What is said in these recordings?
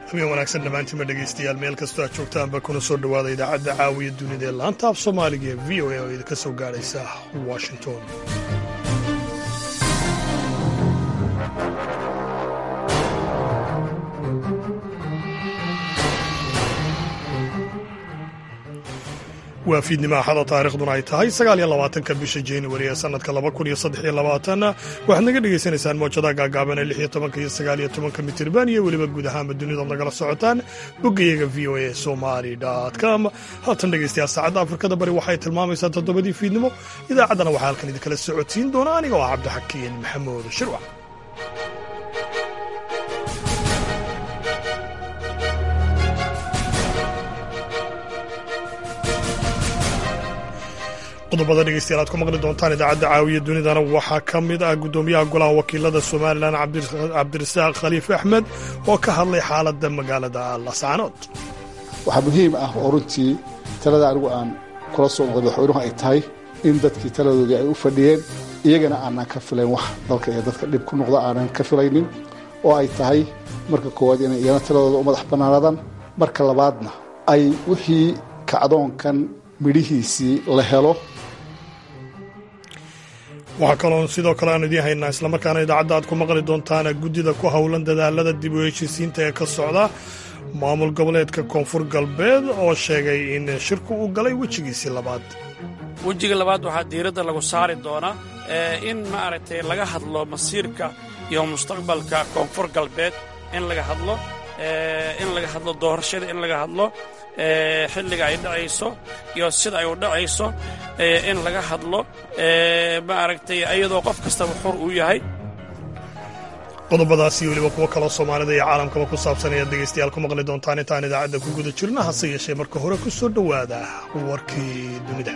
habeen wanaagsan dhammaantiinma dhegaystayaal meel kastoo aad joogtaanba kuna soo dhowaada idaacadda caawiya dunida ee laanta af soomaaliga ee v o a oo idinka soo gaadhaysa washington waa fiidnimo axada taariikhduna ay tahay sagaaliyo labaatanka bisha januari ee sannadka laba kun iyo saddex iyo labaatan waxaad naga dhagaysanaysaan moojadaha gaagaaban ee lix iyo tobanka iyo sagaaliyo tobanka mitirban iyo weliba guud ahaanba dunidood nagala socotaan boggayaga v o a somali com haatan dhegaystayaal saacadda afrikada bari waxay tilmaamaysaa toddobadii fiidnimo idaacaddana waxaa halkan idinkala socodsiin doona aniga oo cabdixakiin maxamuud shirwac qodobada dhegeystayaal aad ku maqli doontaan idaacadda caawiya dunidana waxaa ka mid ah guddoomiyaha golaha wakiilada somalilan cabdirasaaq khaliif axmed oo ka hadlay xaaladda magaalada lascaanood waxaa muhiim ah oo runtii talada anigu aan kula soo noqday madaxweynuhu ay tahay in dadkii taladoodii ay u fadhiyeen iyagana aanan ka filayn wax dalka iyo dadka dhib ku noqda aanan ka filaynin oo ay tahay marka koowaad inay iyana taladooda u madax bannaanaadaan marka labaadna ay wixii kacdoonkan midhihiisii la helo waxaa kaloon sidoo kale aanu idiin haynaa islamarkaana idaacadda aad ku maqli doontaan guddida ku howlan dadaalada dib u heshiisiinta ee ka socda maamul goboleedka koonfur galbeed oo sheegay in shirku uu galay wejigiisii labaad wejiga labaad waxaa diiradda lagu saari doonaa in maaragtay laga hadlo masiirka iyo mustaqbalka koonfur galbeed in laga hadlo in laga hadlo doorashada in laga hadlo xilliga ay dhacayso iyo sida ay u dhacayso in laga hadlo maaragtay iyadoo qof kastaba xor uu yahay qodobadaas iyo weliba kuwo kaloo soomaalida iyo caalamkaba ku saabsan ayaad dhegaystayaal ku maqli doontaan intaan idaacadda ku guda jirna hase yeeshee marka hore ku soo dhowaada warkii dunida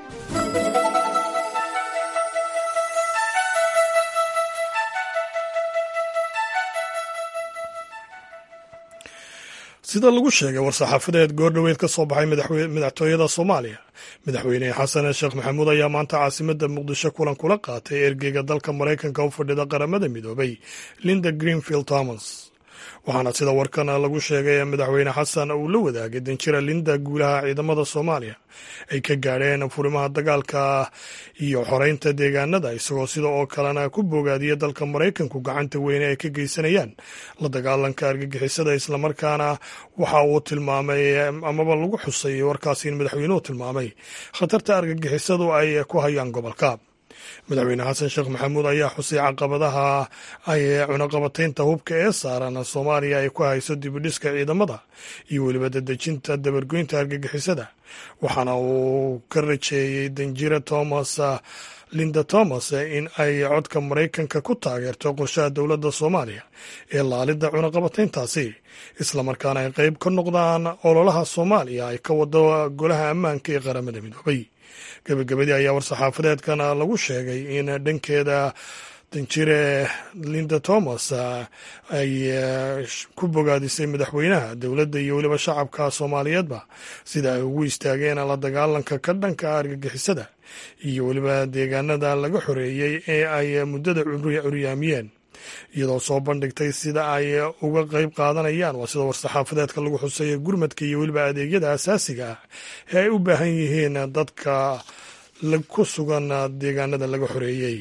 sida lagu sheegay war-saxaafadeed goordhoweed ka soo baxay madaxtooyada soomaaliya madaxweyne xasan sheekh maxamuud ayaa maanta caasimadda muqdisho kulan kula qaatay ergeyga dalka maraykanka u fadhida qaramada midoobay linda greenfield thomas waxaana sida warkan lagu sheegay madaxweyne xasan uu la wadaagay danjira linda guulaha ciidamada soomaaliya ay ka gaadheen furimaha dagaalka iyo xoreynta deegaanada isagoo sida oo kalena ku bogaadiya dalka maraykanku gacanta weyne ay ka geysanayaan la dagaalanka argagixisada islamarkaana waxa uu tilmaamay amaba lagu xusay warkaasi in madaxweynuhu tilmaamay khatarta argagixisadu ay ku hayaan gobolka madaxweyne xasan sheekh maxamuud ayaa xusay caqabadaha ay cunaqabataynta hubka ee saaran soomaaliya ay ku hayso dibidhiska ciidamada iyo weliba dadejinta dabargoynta argagixisada waxaana uu ka rajeeyey danjira thomas linda thomas in ay codka maraykanka ku taageerto qorshaha dowladda soomaaliya ee laalidda cunaqabatayntaasi islamarkaana ay qayb ka noqdaan ololaha soomaaliya ay ka wado golaha ammaanka ee qaramada midoobay gabagabadii ayaa war-saxaafadeedkan lagu sheegay in dhankeeda danjire linda thomas ay ku bogaadisay madaxweynaha dowladda iyo weliba shacabka soomaaliyeedba sida ay ugu istaageen la dagaalanka ka dhanka argagixisada iyo weliba deegaanada laga xoreeyey ee ay muddada curyaamiyeen iyadoo soo bandhigtay sida ay uga qayb qaadanayaan waa sida war-saxaafadeedka lagu xuseeya gurmadka iyo weliba adeegyada asaasiga ah ee ay u baahan yihiin dadka ku sugan deegaanada laga xoreeyey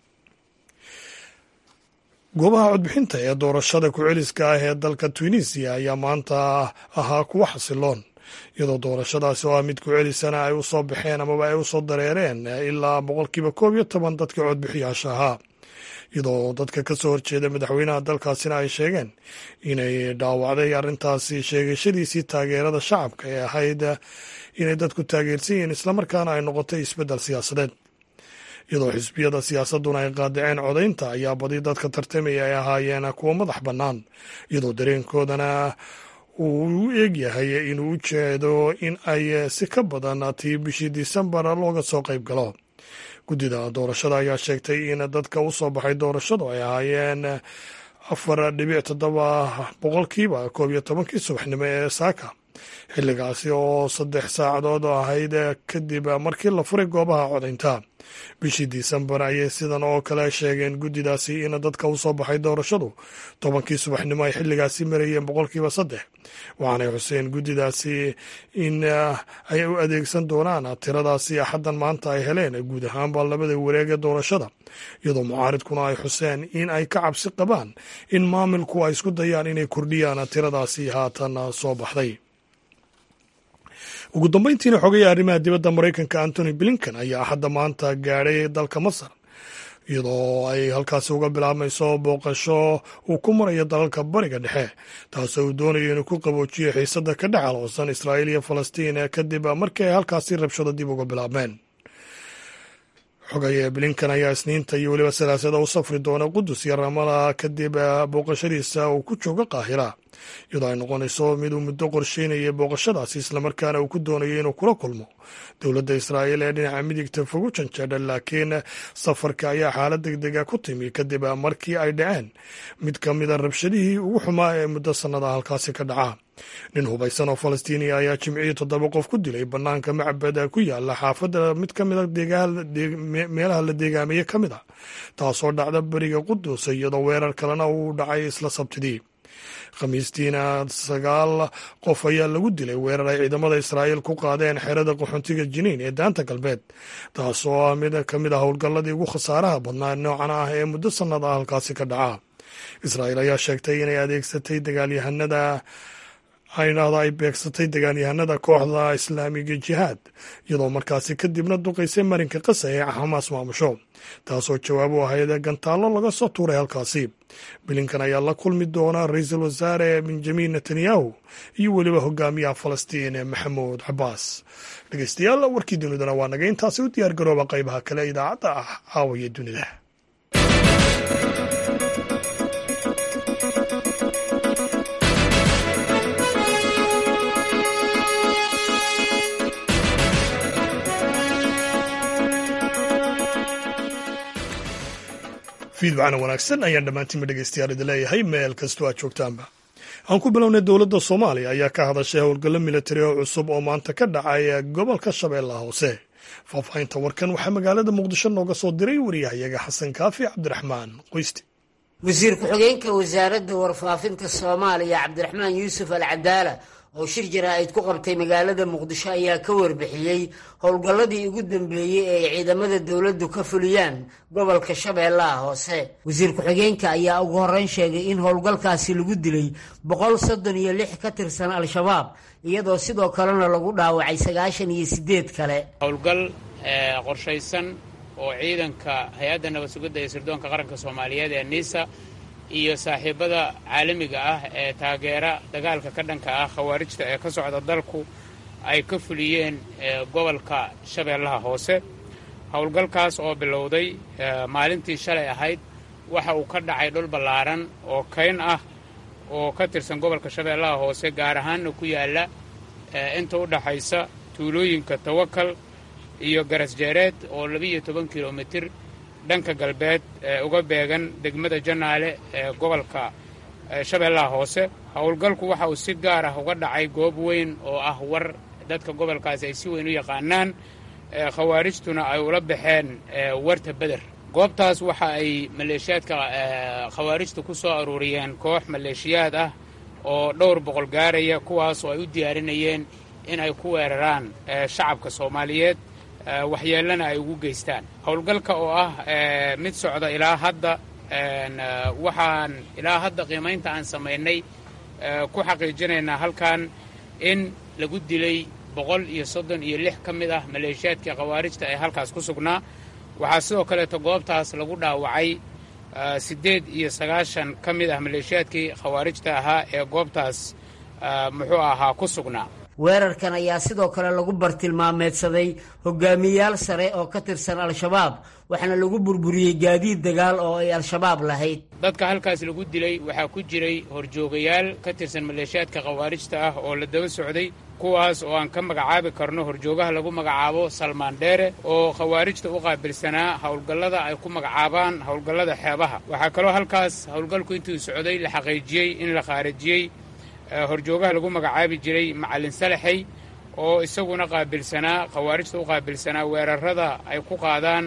goobaha codbixinta ee doorashada ku-celiska ah ee dalka tunisiya ayaa maanta ahaa kuwo xasiloon iyadoo doorashadaasi oo ah mid ku-celisana ay u soo baxeen amaba ay u soo dareereen ilaa boqolkiiba koob iyo toban dadka codbixiyaasha ahaa iyadoo dadka ka soo horjeeda madaxweynaha dalkaasina ay sheegeen inay dhaawacday arrintaasi sheegashadiisii taageerada shacabka ee ahayd inay dadku taageersan yihiin islamarkaana ay noqotay isbeddel siyaasadeed iyadoo xisbiyada siyaasadduna ay qaadaceen codaynta ayaa badi dadka tartamaya ay ahaayeen kuwo madax bannaan iyadoo dareenkoodana uu u eegyahay inuu u jeedo in ay si ka badan tii bishii disembar looga soo qayb galo guddida doorashada ayaa sheegtay in dadka u soo baxay doorashadu ay ahaayeen afar dhibic toddoba boqolkiiba koob iyo tobankii subaxnimo ee saaka xilligaasi oo saddex saacadood ahayd kadib markii la furay goobaha codaynta bishii disembar ayay sidan oo kale sheegeen guddidaasi in dadka u soo baxay doorashadu tobankii subaxnimo ay xilligaasi marayeen boqolkiiba saddex waxaanay xuseen guddidaasi in ay u adeegsan doonaan tiradaasi axaddan maanta ay heleen guud ahaanba labada wareeg ee doorashada iyadoo mucaaridkuna ay xuseen in ay ka cabsi qabaan in maamilku ay isku dayaan inay kordhiyaan tiradaasi haatan soo baxday ugu dambeyntiina xogaya arrimaha dibadda maraykanka antony blinken ayaa axadda maanta gaadhay dalka masar iyadoo ay halkaasi uga bilaabmayso booqasho uu ku marayo dalalka bariga dhexe taasoo uu doonayo inuu ku qaboojiyo xiisadda ka dhex aloosan israa'iil iyo falastiin kadib markii ay halkaasi rabshado dib uga bilaabmeen xogaya blinken ayaa isniinta iyo weliba salaasada u safri doona qudus iyo ramala kadib booqashadiisa uu ku joogo qaahira iyadoo ay noqonayso mid uu muddo qorsheynayay booqashadaasi islamarkaana uu ku doonayo inuu kula kulmo dowladda israa'iil ee dhinaca midigta fogu janjeedha laakiin safarka ayaa xaalad deg dega ku timi kadib markii ay dhaceen mid ka mida rabshadihii ugu xumaa ee muddo sannada halkaasi ka dhaca nin hubaysan oo falastiiniya ayaa jimcihii toddoba qof ku dilay bannaanka macbad ku yaala xaafadda mid ka mida meelaha la deegaameye ka mid a taasoo dhacda beriga qudus iyadoo weerar kalena uu dhacay isla sabtidii khamiistiina sagaal qof ayaa lagu dilay weerar ay ciidamada israa'iil ku qaadeen xerada qaxoontiga jiniin ee daanta galbeed taasoo ah mid ka mid ah howlgalladii ugu khasaaraha badnaa noocan ah ee muddo sannad ah halkaasi ka dhaca israa'iil ayaa sheegtay inay adeegsatay dagaalyahanada aynahda ay beegsatay dagaalyahanada kooxda islaamiga jihaad iyadoo markaasi kadibna duqaysay marinka qasa ee xamaas maamusho taasoo jawaab u ahayd gantaallo laga soo tuuray halkaasi bilinkan ayaa la kulmi doona ra-iisul wasaare benjamin netanyahu iyo weliba hogaamiyaha falastiin maxamuud cabaas dhegeystayaal warkii dunidana waa naga intaasi u diyaar garooba qaybaha kale idaacadda ah caawaya dunida fiidwacana wanaagsan ayaan dhammaantiinba dhegeystayaal idin leeyahay meel kastoo aad joogtaanba aan ku bilownay dowladda soomaaliya ayaa ka hadashay howlgallo militari oo cusub oo maanta ka dhacay gobolka shabeellaha hoose faahfaahinta warkan waxaa magaalada muqdisho nooga soo diray wariyahayaga xasan kaafi cabdiraxmaan qoysti wasiir ku-xigeenka wasaaradda warfaafinta soomaaliya cabdiraxmaan yuusuf al cadaala oo shir jaraa'id ku qabtay magaalada muqdisho ayaa ka warbixiyey howlgalladii ugu dambeeyey ee ay ciidamada dowladdu ka fuliyaan gobolka shabeellaha hoose wasiir ku-xigeenka ayaa ugu horreyn sheegay in howlgalkaasi lagu dilay boqol soddon iyo lix ka tirsan al-shabaab iyadoo sidoo kalena lagu dhaawacay sagaashan iyo siddeed kale howlgal qorshaysan oo ciidanka hay-adda nabad sugidda iyo sirdoonka qaranka soomaaliyeed ee niisa iyo saaxiibada caalamiga ah ee taageera dagaalka ka dhanka ah khawaarijta ee ka socda dalku ay ka fuliyeen gobolka shabeellaha hoose howlgalkaas oo bilowday maalintii shalay ahayd waxa uu ka dhacay dhul ballaaran oo kayn ah oo ka tirsan gobolka shabeellaha hoose gaar ahaanna ku yaalla inta u dhaxaysa tuulooyinka tawakal iyo garasjeereed oo labiiyo toban kilomitir dhanka galbeed ee uga beegan degmada janaale ee gobolka shabeellaha hoose howlgalku waxa uu si gaar ah uga dhacay goob weyn oo ah war dadka gobolkaasi ay si weyn u yaqaanaan khawaarijtuna ay ula baxeen warta beder goobtaas waxa ay maleeshiyaadka khawaarijta ku soo aruuriyeen koox maleeshiyaad ah oo dhowr boqol gaaraya kuwaas oo ay u diyaarinayeen in ay ku weeraraan shacabka soomaaliyeed waxyeellana ay ugu geystaan howlgalka oo ah mid socda ilaa hadda waxaan ilaa hadda qiimaynta aan samaynay ku xaqiijinaynaa halkan in lagu dilay boqol iyo soddon iyo lix ka mid ah maleeshiyaadkii khawaarijta ee halkaas ku sugnaa waxaa sidoo kaleeto goobtaas lagu dhaawacay siddeed iyo sagaashan ka mid ah maleeshiyaadkii khawaarijta ahaa ee goobtaas muxuu ahaa ku sugnaa weerarkan ayaa sidoo kale lagu bartilmaameedsaday hogaamiyayaal sare oo ka tirsan al-shabaab waxaana lagu burburiyey gaadiid dagaal oo ay al-shabaab lahayd dadka halkaas lagu dilay waxaa ku jiray horjoogayaal ka tirsan maleeshiyaadka khawaarijta ah oo la daba socday kuwaas oo aan ka magacaabi karno horjoogaha lagu magacaabo salmaan dheere oo khawaarijta u qaabilsanaa howlgallada ay ku magacaabaan howlgallada xeebaha waxaa kaloo halkaas howlgalku intuu socday la xaqiijiyey in la khaarijiyey horjoogaha lagu magacaabi jiray macallin salaxey oo isaguna qaabilsanaa khawaarijta u qaabilsanaa weerarada ay ku qaadaan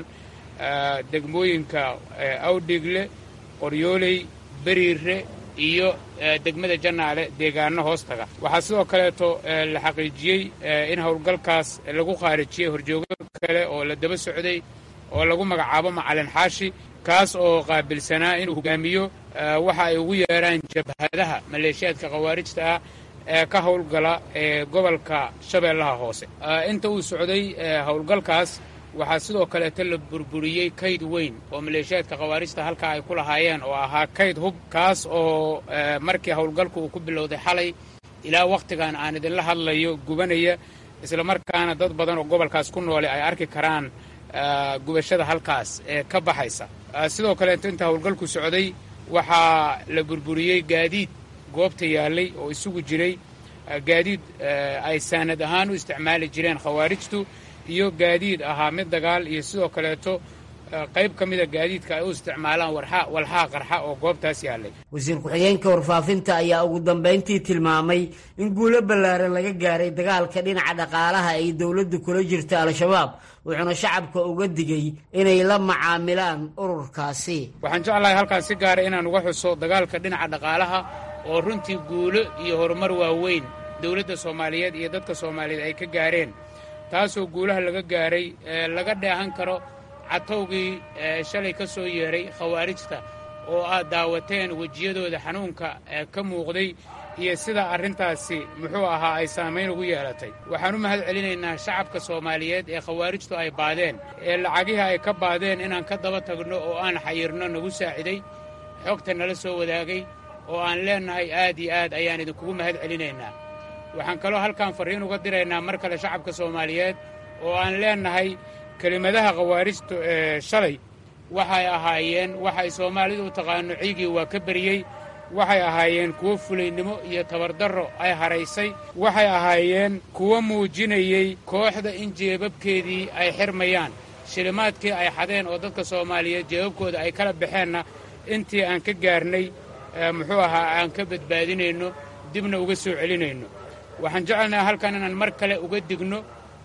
degmooyinka awdhigle qoryooley beriire iyo degmada jannaale deegaano hoos taga waxaa sidoo kaleeto la xaqiijiyey in howlgalkaas lagu khaarijiyey horjoogo kale oo la daba socday oo lagu magacaabo macalin xaashi kaas oo qaabilsanaa inuu hogaamiyo waxa ay ugu yeedhaan jabhadaha maleeshiyaadka khawaarijta ah ee ka howlgala ee gobolka shabeellaha hoose inta uu socday howlgalkaas waxaa sidoo kaleeto la burburiyey kayd weyn oo maleeshiyaadka khawaarijta halkaa ay ku lahaayeen oo ahaa kayd hub kaas oo markii howlgalku uu ku bilowday xalay ilaa wakhtigan aan idinla hadlayo gubanaya islamarkaana dad badan oo gobolkaas ku noole ay arki karaan gubashada halkaas ee ka baxaysa sidoo kaleeto inta howlgalku socday waxaa la burburiyey gaadiid goobta yaallay oo isugu jiray gaadiid ay saanad ahaan u isticmaali jireen khawaarijtu iyo gaadiid ahaa mid dagaal iyo sidoo kaleeto qayb ka mida gaadiidka ay u isticmaalaan walxaa qarxa oo goobtaas yaallay wasiir ku-xigeenka warfaafinta ayaa ugu dambayntii tilmaamay in guulo ballaaran laga gaaray dagaalka dhinaca dhaqaalaha ay dowladdu kula jirta al-shabaab wuxuuna shacabka uga digay inay la macaamilaan ururkaasi waxaan jeclahay halkaas si gaara inaan uga xuso dagaalka dhinaca dhaqaalaha oo runtii guulo iyo horumar waaweyn dowladda soomaaliyeed iyo dadka soomaaliyeed ay ka gaareen taasoo guulaha laga gaaray laga dheehan karo catowgii shalay ka soo yeeray khawaarijta oo aad daawateen wejiyadooda xanuunka ka muuqday iyo sida arrintaasi muxuu ahaa ay saamayn ugu yeelatay waxaan u mahad celinaynaa shacabka soomaaliyeed ee khawaarijtu ay baadeen ee lacagihii ay ka baadeen inaan ka daba tagno oo aan xayirno nagu saaciday xogta nala soo wadaagay oo aan leennahay aad iyo aad ayaan idinkugu mahad celinaynaa waxaan kaloo halkan farriin uga diraynaa mar kale shacabka soomaaliyeed oo aan leennahay kelimadaha khawaarijtu ee shalay waxay ahaayeen waxay soomaalidu u taqaano ciigii waa ka beriyey waxay ahaayeen kuwo fulaynimo iyo tabardarro ay haraysay waxay ahaayeen kuwo muujinayey kooxda in jeebabkeedii ay xirmayaan shilimaadkii ay xadeen oo dadka soomaaliyeed jeebabkooda ay kala baxeenna intii aan ka gaarnay muxuu ahaa aan ka badbaadinayno dibna uga soo celinayno waxaan jecelnaha halkan inaan mar kale uga digno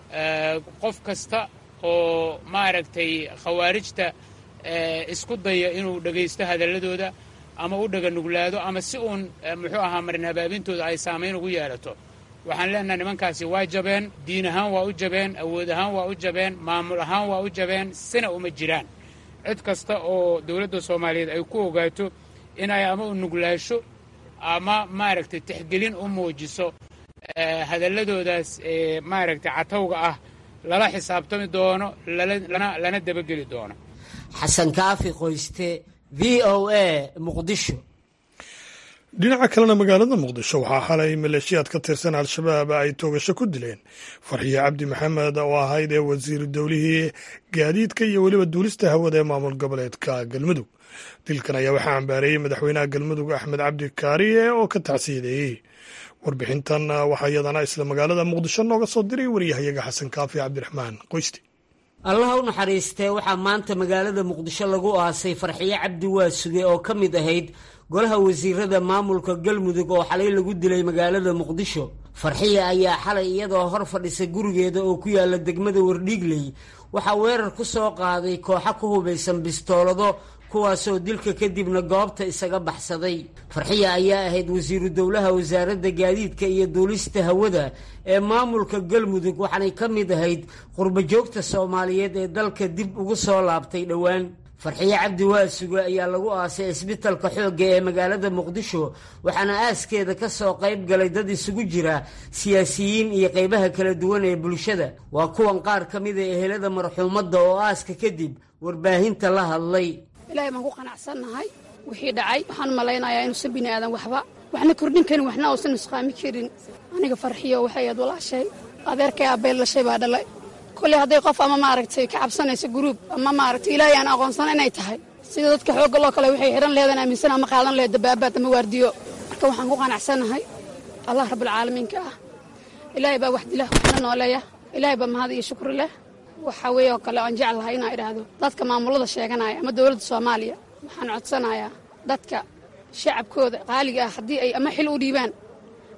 qof kasta oo maaragtay khawaarijta isku daya inuu dhegaysto hadalladooda ama u dhaganuglaado ama si uun muxuu ahaa marin habaabintooda ay saamayn ugu yeelato waxaan leenaha nimankaasi waa jabeen diin ahaan waa u jabeen awood ahaan waa u jabeen maamul ahaan waa u jabeen sina uma jiraan cid kasta oo dowladda soomaaliyeed ay ku ogaato in ay ama u nuglaasho ama maaragtay tixgelin u muujiso hadalladoodaas ee maaragtay catowga ah lala xisaabtami doono lana dabageli doono xasan kaafi qoyste v o a muqdisho dhinaca kalena magaalada muqdisho waxaa xalay maleeshiyaad ka tirsan al-shabaab ay toogasho ku dileen farxiye cabdi maxamed oo ahayd ee wasiiru dowlihii gaadiidka iyo weliba duulista hawada ee maamul goboleedka galmudug dilkan ayaa waxaa cambaareeyey madaxweynaha galmudug axmed cabdi kaariye oo ka tacsiideeyey warbixintan waxaa iyadana isla magaalada muqdisho nooga soo diray waryahayaga xasan kaafi cabdiraxmaan qoysti allaha u naxariistee waxaa maanta magaalada muqdisho lagu aasay farxiye cabdi waasuge oo ka mid ahayd golaha wasiirada maamulka galmudug oo xalay lagu dilay magaalada muqdisho farxiye ayaa xalay iyadoo hor fadhisa gurigeeda oo ku yaala degmada wardhiigley waxaa weerar ku soo qaaday kooxo ku hubaysan bistoolado kuwaasoo dilka kadibna goobta isaga baxsaday farxiya ayaa ahayd wasiiru dowlaha wasaaradda gaadiidka iyo duulista hawada ee maamulka galmudug waxaanay ka mid ahayd qurbajoogta soomaaliyeed ee dalka dib ugu soo laabtay dhowaan farxiye cabdi waasuge ayaa lagu aasay isbitalka xoogga ee magaalada muqdisho waxaana aaskeeda ka soo qayb galay dad isugu jira siyaasiyiin iyo qaybaha kala duwan ee bulshada waa kuwan qaar ka mida ehelada marxuumadda oo aaska kadib warbaahinta la hadlay ilaahay baan ku qanacsannahay wixii dhacay waxaan malaynayaa inuusan bini aadan waxba waxna kordhin karin waxna uusan nusqaami karin aniga farxiyo waxay aad walaashay adeerkay aabeel lashay baa dhalay kolley hadday qof ama maaragtay ka cabsanayso guruub ama maaragtay ilaahay aan aqoonsana inay tahay sida dadka xoogga loo kale waxay xidhan lehedan aaminsan ama qaadan lehed dabaabaad ama waardiyo marka waxaan ku qanacsannahay allah rabbilcaalamiinka ah ilaahay baa wax dila waxna nooleeya ilaahay baa mahad iyo shukri leh waxaa weeye oo kale aan jeclahay inaa idhaahdo dadka maamulada sheeganaya ama dowladda soomaaliya waxaan codsanayaa dadka shacabkooda qaaliga ah haddii ay ama xil u dhiibaan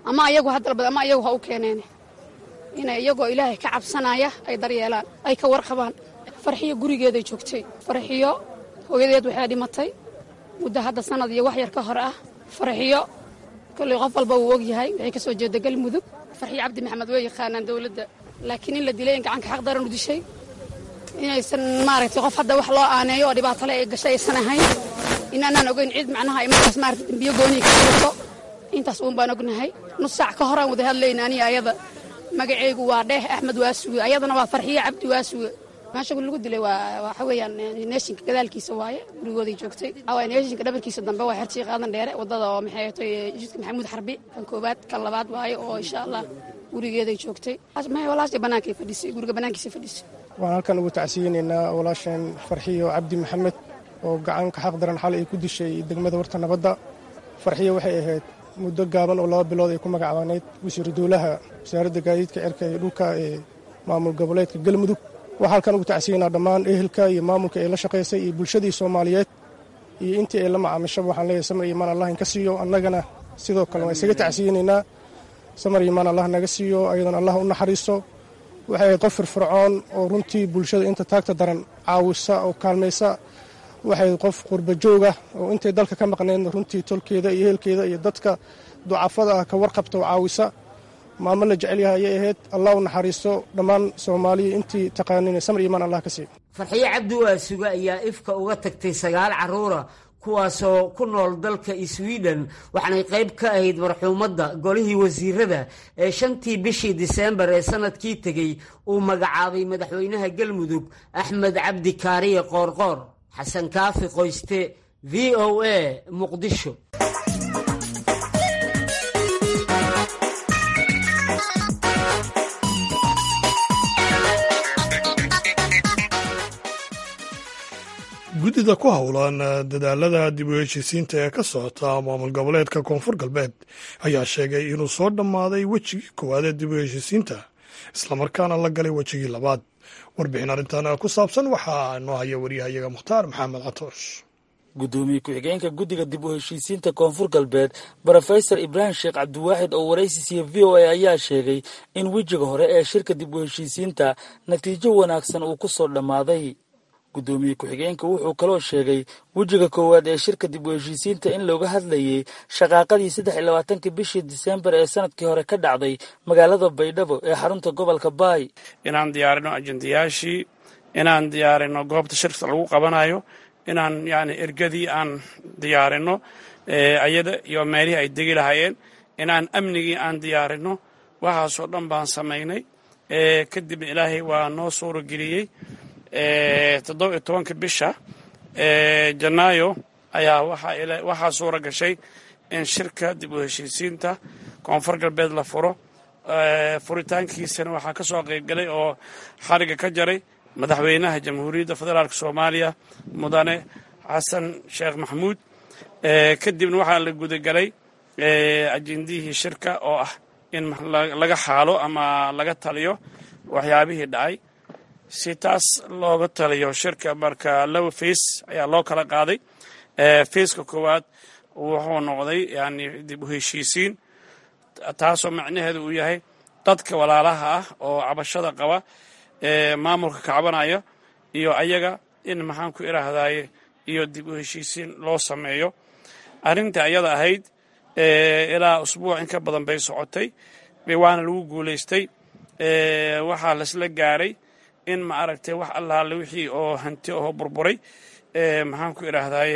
ama ayagu ha dalbad ama ayagu ha u keeneen inay iyagoo ilaahay ka cabsanaya ay daryeelaan ay ka warqabaan farxiyo gurigeeday joogtay farxiyo hooyadeed waxay dhimatay muddo hadda sanad iyo wax yar ka hor ah farxiyo kolley qof walba wuu og yahay waxay ka soo jeeda galmudug farxiyo cabdi maxamed way yaqaanaan dowladda laakiin in la dilay in gacanka xaq daran u dishay inaysan maaragtay qof hadda wax loo aaneeyo oo dhibaatale ay gashay aysan ahayn inaanaan ogeyn cid macnaha ay markaas maaragtay dembiyo gooniyi ka jirto intaas uun baan ognahay nus saac ka horaan wada hadlayna aniga ayada magaceygu waa dheeh axmed waasuge ayadana waa farxiyo cabdi waasuge meesha lagu dilay waa waxa weeyaan neeshinka gadaalkiisa waaye gurigooday joogtay waa neeshinka dhabarkiisa dambe waa xertii qaadan dheere wadada oo maxay tahay jidka maxamuud xarbi kan koobaad kan labaad waaye oo insha allah gurigeeday joogtay may walaashay bannaankay fadhisay guriga bannaankiisa fadhisay waan halkan ugu tacsiyeynaynaa walaasheen farxiyo cabdi maxamed oo gacanka xaq daran xal ay ku dishay degmada warta nabadda farxiyo waxay ahayd muddo gaaban oo laba bilood ay ku magacaaneyd wasiiru dowlaha wasaaradda gaadiidka cirka iyo dhulka ee maamul goboleedka galmudug waxaa halkan ugu tacsiyeynaa dhammaan ehelka iyo maamulka ay la shaqaysay iyo bulshadii soomaaliyeed iyo intii ay la macaamishaba waxaan leeyahay samar iyo imaan allah inka siiyo annagana sidoo kale waan isaga tacsiyeynaynaa samar iyo imaan allah naga siiyo ayadana allah u naxariiso waxay ahayd qof firfircoon oo runtii bulshada inta taagta daran caawisa oo kaalmaysa waxay qof qurba jooga oo intay dalka ka maqneedna runtii tolkeeda iyo ehelkeeda iyo dadka ducafada ah ka warqabta oo caawisa maamo la jecel yahay ayay ahayd allah u naxariisto dhammaan soomaaliya intii taqaanin samar iimaan allah ka siiyo farxiyo cabdi waasuge ayaa ifka uga tagtay sagaal carruura kuwaasoo ku nool dalka swiden waxaanay qayb ka ahayd marxuumadda golihii wasiirada ee shantii bishii diseembar ee sanadkii tegey uu magacaabay madaxweynaha galmudug axmed cabdi kaariye qoorqoor xasan kaafi qoyste v o a muqdisho guddida ku howlan dadaalada dib u heshiisiinta ee ka socota maamul goboleedka koonfur galbeed ayaa sheegay inuu soo dhammaaday wejigii koowaad ee dib u heshiisiinta islamarkaana la galay wejigii labaad warbixin arrintan ku saabsan waxaa noo haya waryahayaga mukhtaar maxamed catoosh guddoomiye ku-xigeenka guddiga dib u heshiisiinta koonfur galbeed brofesor ibraahim sheekh cabdiwaaxid oo waraysi siiya v o a ayaa sheegay in wejiga hore ee shirka dib u heshiisiinta natiijo wanaagsan uu ku soo dhammaaday guddoomiye ku-xigeenka wuxuu kaloo sheegay wejiga koowaad ee shirka dib u heshiisiinta in looga hadlayay shaqaaqadii saddex iyo labaatankii bishii diseembar ee sanadkii hore ka dhacday magaalada baydhabo ee xarunta gobolka baay inaan diyaarino ajendayaashii inaan diyaarino goobta shirka lagu qabanayo inaan yani ergadii aan diyaarino ayada iyo meelihii ay degi lahaayeen inaan amnigii aan diyaarino waxaasoo dhan baan samaynay kadibna ilaahay waa noo suurageliyey toddoba iyo tobanka bisha janaayo ayaa waxaa suura gashay in shirka dib u heshiisiinta koonfur galbeed la furo furitaankiisana waxaa ka soo qaybgalay oo xariga ka jaray madaxweynaha jamhuuriyadda federaalk soomaaliya mudane xasan sheekh maxamuud kadibna waxaa la gudagalay ajendihii shirka oo ah in laga xaalo ama laga taliyo waxyaabihii dhacay si taas looga taliyo shirka marka laba fays ayaa loo kala qaaday fayska koowaad wuxuu noqday yani dib u heshiisiin taasoo macnaheedu uu yahay dadka walaalaha ah oo cabashada qaba maamulka kacbanaya iyo ayaga in maxaan ku idhaahdaye iyo dib u heshiisiin loo sameeyo arrinta ayada ahayd ilaa usbuuc in ka badan bay socotay waana lagu guulaystay waxaa laisla gaaray in ma aragtay wax allaale wixii oo hanti oo burburay maxaan ku idhaahdaye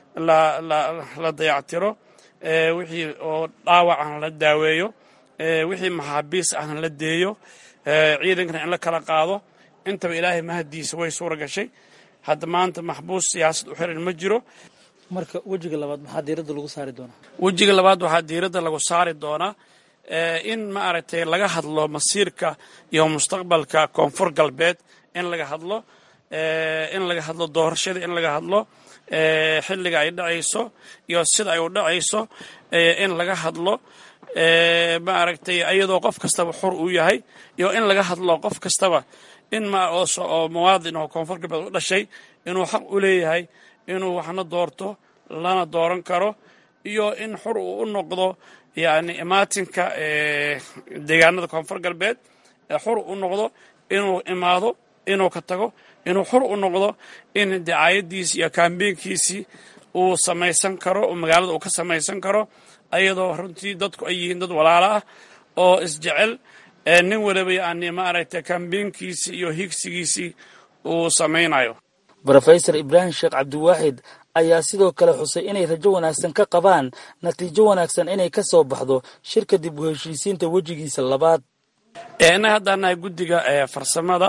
la dayactiro wixii oo dhaawac ahna la daaweeyo wixii maxaabiis ahna la deeyo ciidankana in la kala qaado intaba ilaahay mahadiisa way suura gashay hadda maanta maxbuus siyaasad u xiran ma jiro marka wejiga labaad maxaa diiradda lagu saari doonaa wejiga labaad waxaa diiradda lagu saari doonaa in ma aragtay laga hadlo masiirka iyo mustaqbalka koonfur galbeed in laga hadlo in laga hadlo doorashada in laga hadlo xilliga ay dhacayso iyo sida ay u dhacayso in laga hadlo ma aragtay iyadoo qof kastaba xur uu yahay iyo in laga hadlo qof kastaba in oo muwaadin oo koonfur galbeed u dhashay inuu xaq u leeyahay inuu waxna doorto lana dooran karo iyo in xur uu u noqdo yani imaatinka deegaanada koonfur galbeed xur u noqdo inuu imaado inuu ka tago inuu xur u noqdo in dacaayadiisi iyo kaambeynkiisii uu samaysan karo oo magaalada uu ka samaysan karo ayadoo runtii dadku ay yihiin dad walaalo ah oo isjecel nin waliba yani maaragtay kaambeynkiisii iyo higsigiisii uu samaynayo rofesor ibraahim sheekh cabdiwaaxid ayaa sidoo kale xusay inay rajo wanaagsan ka qabaan natiijo wanaagsan inay ka soo baxdo shirka dib u heshiisiinta wejigiisa labaad innaga haddaan nahay guddiga farsamada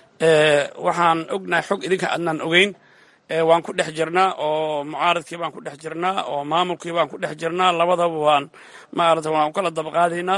waxaan ognahay xog idinka adnaan ogeyn waan ku dhex jirnaa oo mucaaradkii baan ku dhex jirnaa oo maamulkii baan ku dhex jirnaa labadaba waan maarata waan kala dabaqaadaynaa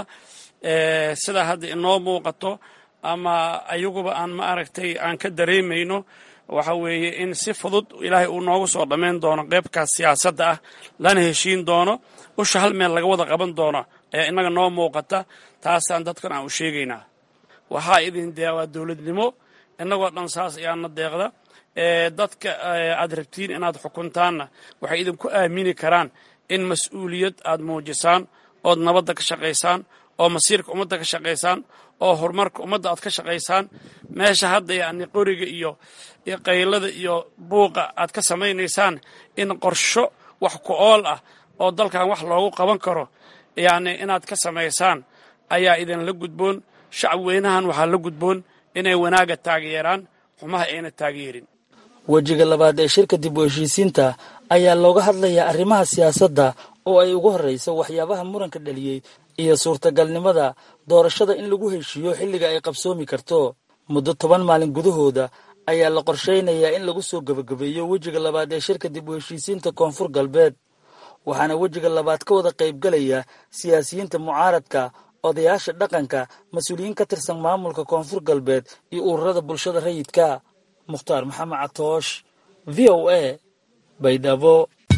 sidaa hadda inoo muuqato ama ayaguba aan ma aragtay aan ka dareemayno waxa weeye in si fudud ilaahay uu noogu soo dhammayn doono qeybkaas siyaasadda ah lana heshiin doono usha hal meel laga wada qaban doono ee innaga noo muuqata taasaan dadkan aan u sheegaynaa waxaa idin deeqdaa dowladnimo innagoo dhan saas ayaana deeqda dadka aad rabtiin inaad xukuntaanna waxay idinku aamini karaan in mas-uuliyad aad muujisaan ood nabadda ka shaqaysaan oo masiirka ummadda ka shaqaysaan oo horumarka ummadda aad ka shaqaysaan meesha hadda yacni qoriga iyo iyo qaylada iyo buuqa aad ka samaynaysaan in qorsho wax ku ool ah oo dalkan wax loogu qaban karo yacni inaad ka samaysaan ayaa idinla gudboon shacab weynahan waxaa la gudboon inay wanaagga taageeraan xumaha ayna taageerin wejiga labaad ee shirka dib u heshiisiinta ayaa looga hadlayaa arrimaha siyaasadda oo ay ugu horrayso waxyaabaha muranka dhaliyey iyo suurtagalnimada doorashada in lagu heshiiyo xilliga ay qabsoomi karto muddo toban maalin gudahooda ayaa la qorshaynayaa in lagu soo gebagabeeyo wejiga labaad ee shirka dib u heshiisiinta koonfur galbeed waxaana wejiga labaad ka wada qaybgalaya siyaasiyiinta mucaaradka odayaasha dhaqanka mas-uuliyiin ka tirsan maamulka koonfur galbeed iyo ururada bulshada rayidka mukhtaar maxamed catoosh v o a baydhabo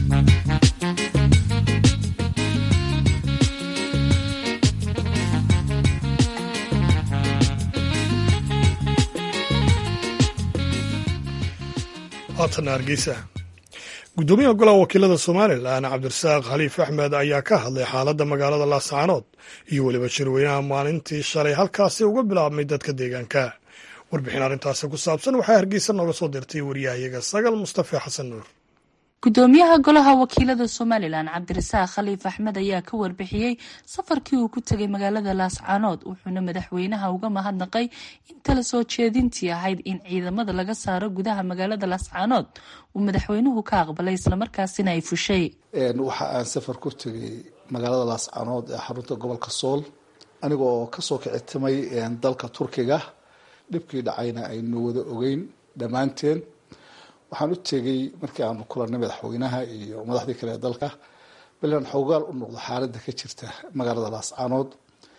haatana hargeysa guddoomiyaha golaha wakiilada somalilan cabdirasaaq khaliif axmed ayaa ka hadlay xaaladda magaalada laascaanood iyo weliba shirweynaha maalintii shalay halkaasi uga bilaabmay dadka deegaanka warbixin arrintaasi ku saabsan waxaa hargeysa nooga soo dirtay wariyahayaga sagal mustafe xasan nuur gudoomiyaha golaha wakiilada somalilan cabdirasaaq khaliif axmed ayaa ka warbixiyey safarkii uu ku tegay magaalada laascaanood wuxuuna madaxweynaha uga mahadnaqay in tala soo jeedintii ahayd in ciidamada laga saaro gudaha magaalada laascaanood uu madaxweynuhu ka aqbalay islamarkaasina ay fushay waxa aan safar ku tegay magaalada laascaanood ee xarunta gobolka sool aniga oo kasoo kicitimay dalka turkiga dhibkii dhacayna aynu wada ogeyn dhammaanteen waxaan u tegey markii aanu kulanay madaxweynaha iyo madaxdii kale ee dalka balan xoogaal u noqdo xaaladda ka jirta magaalada laascaanood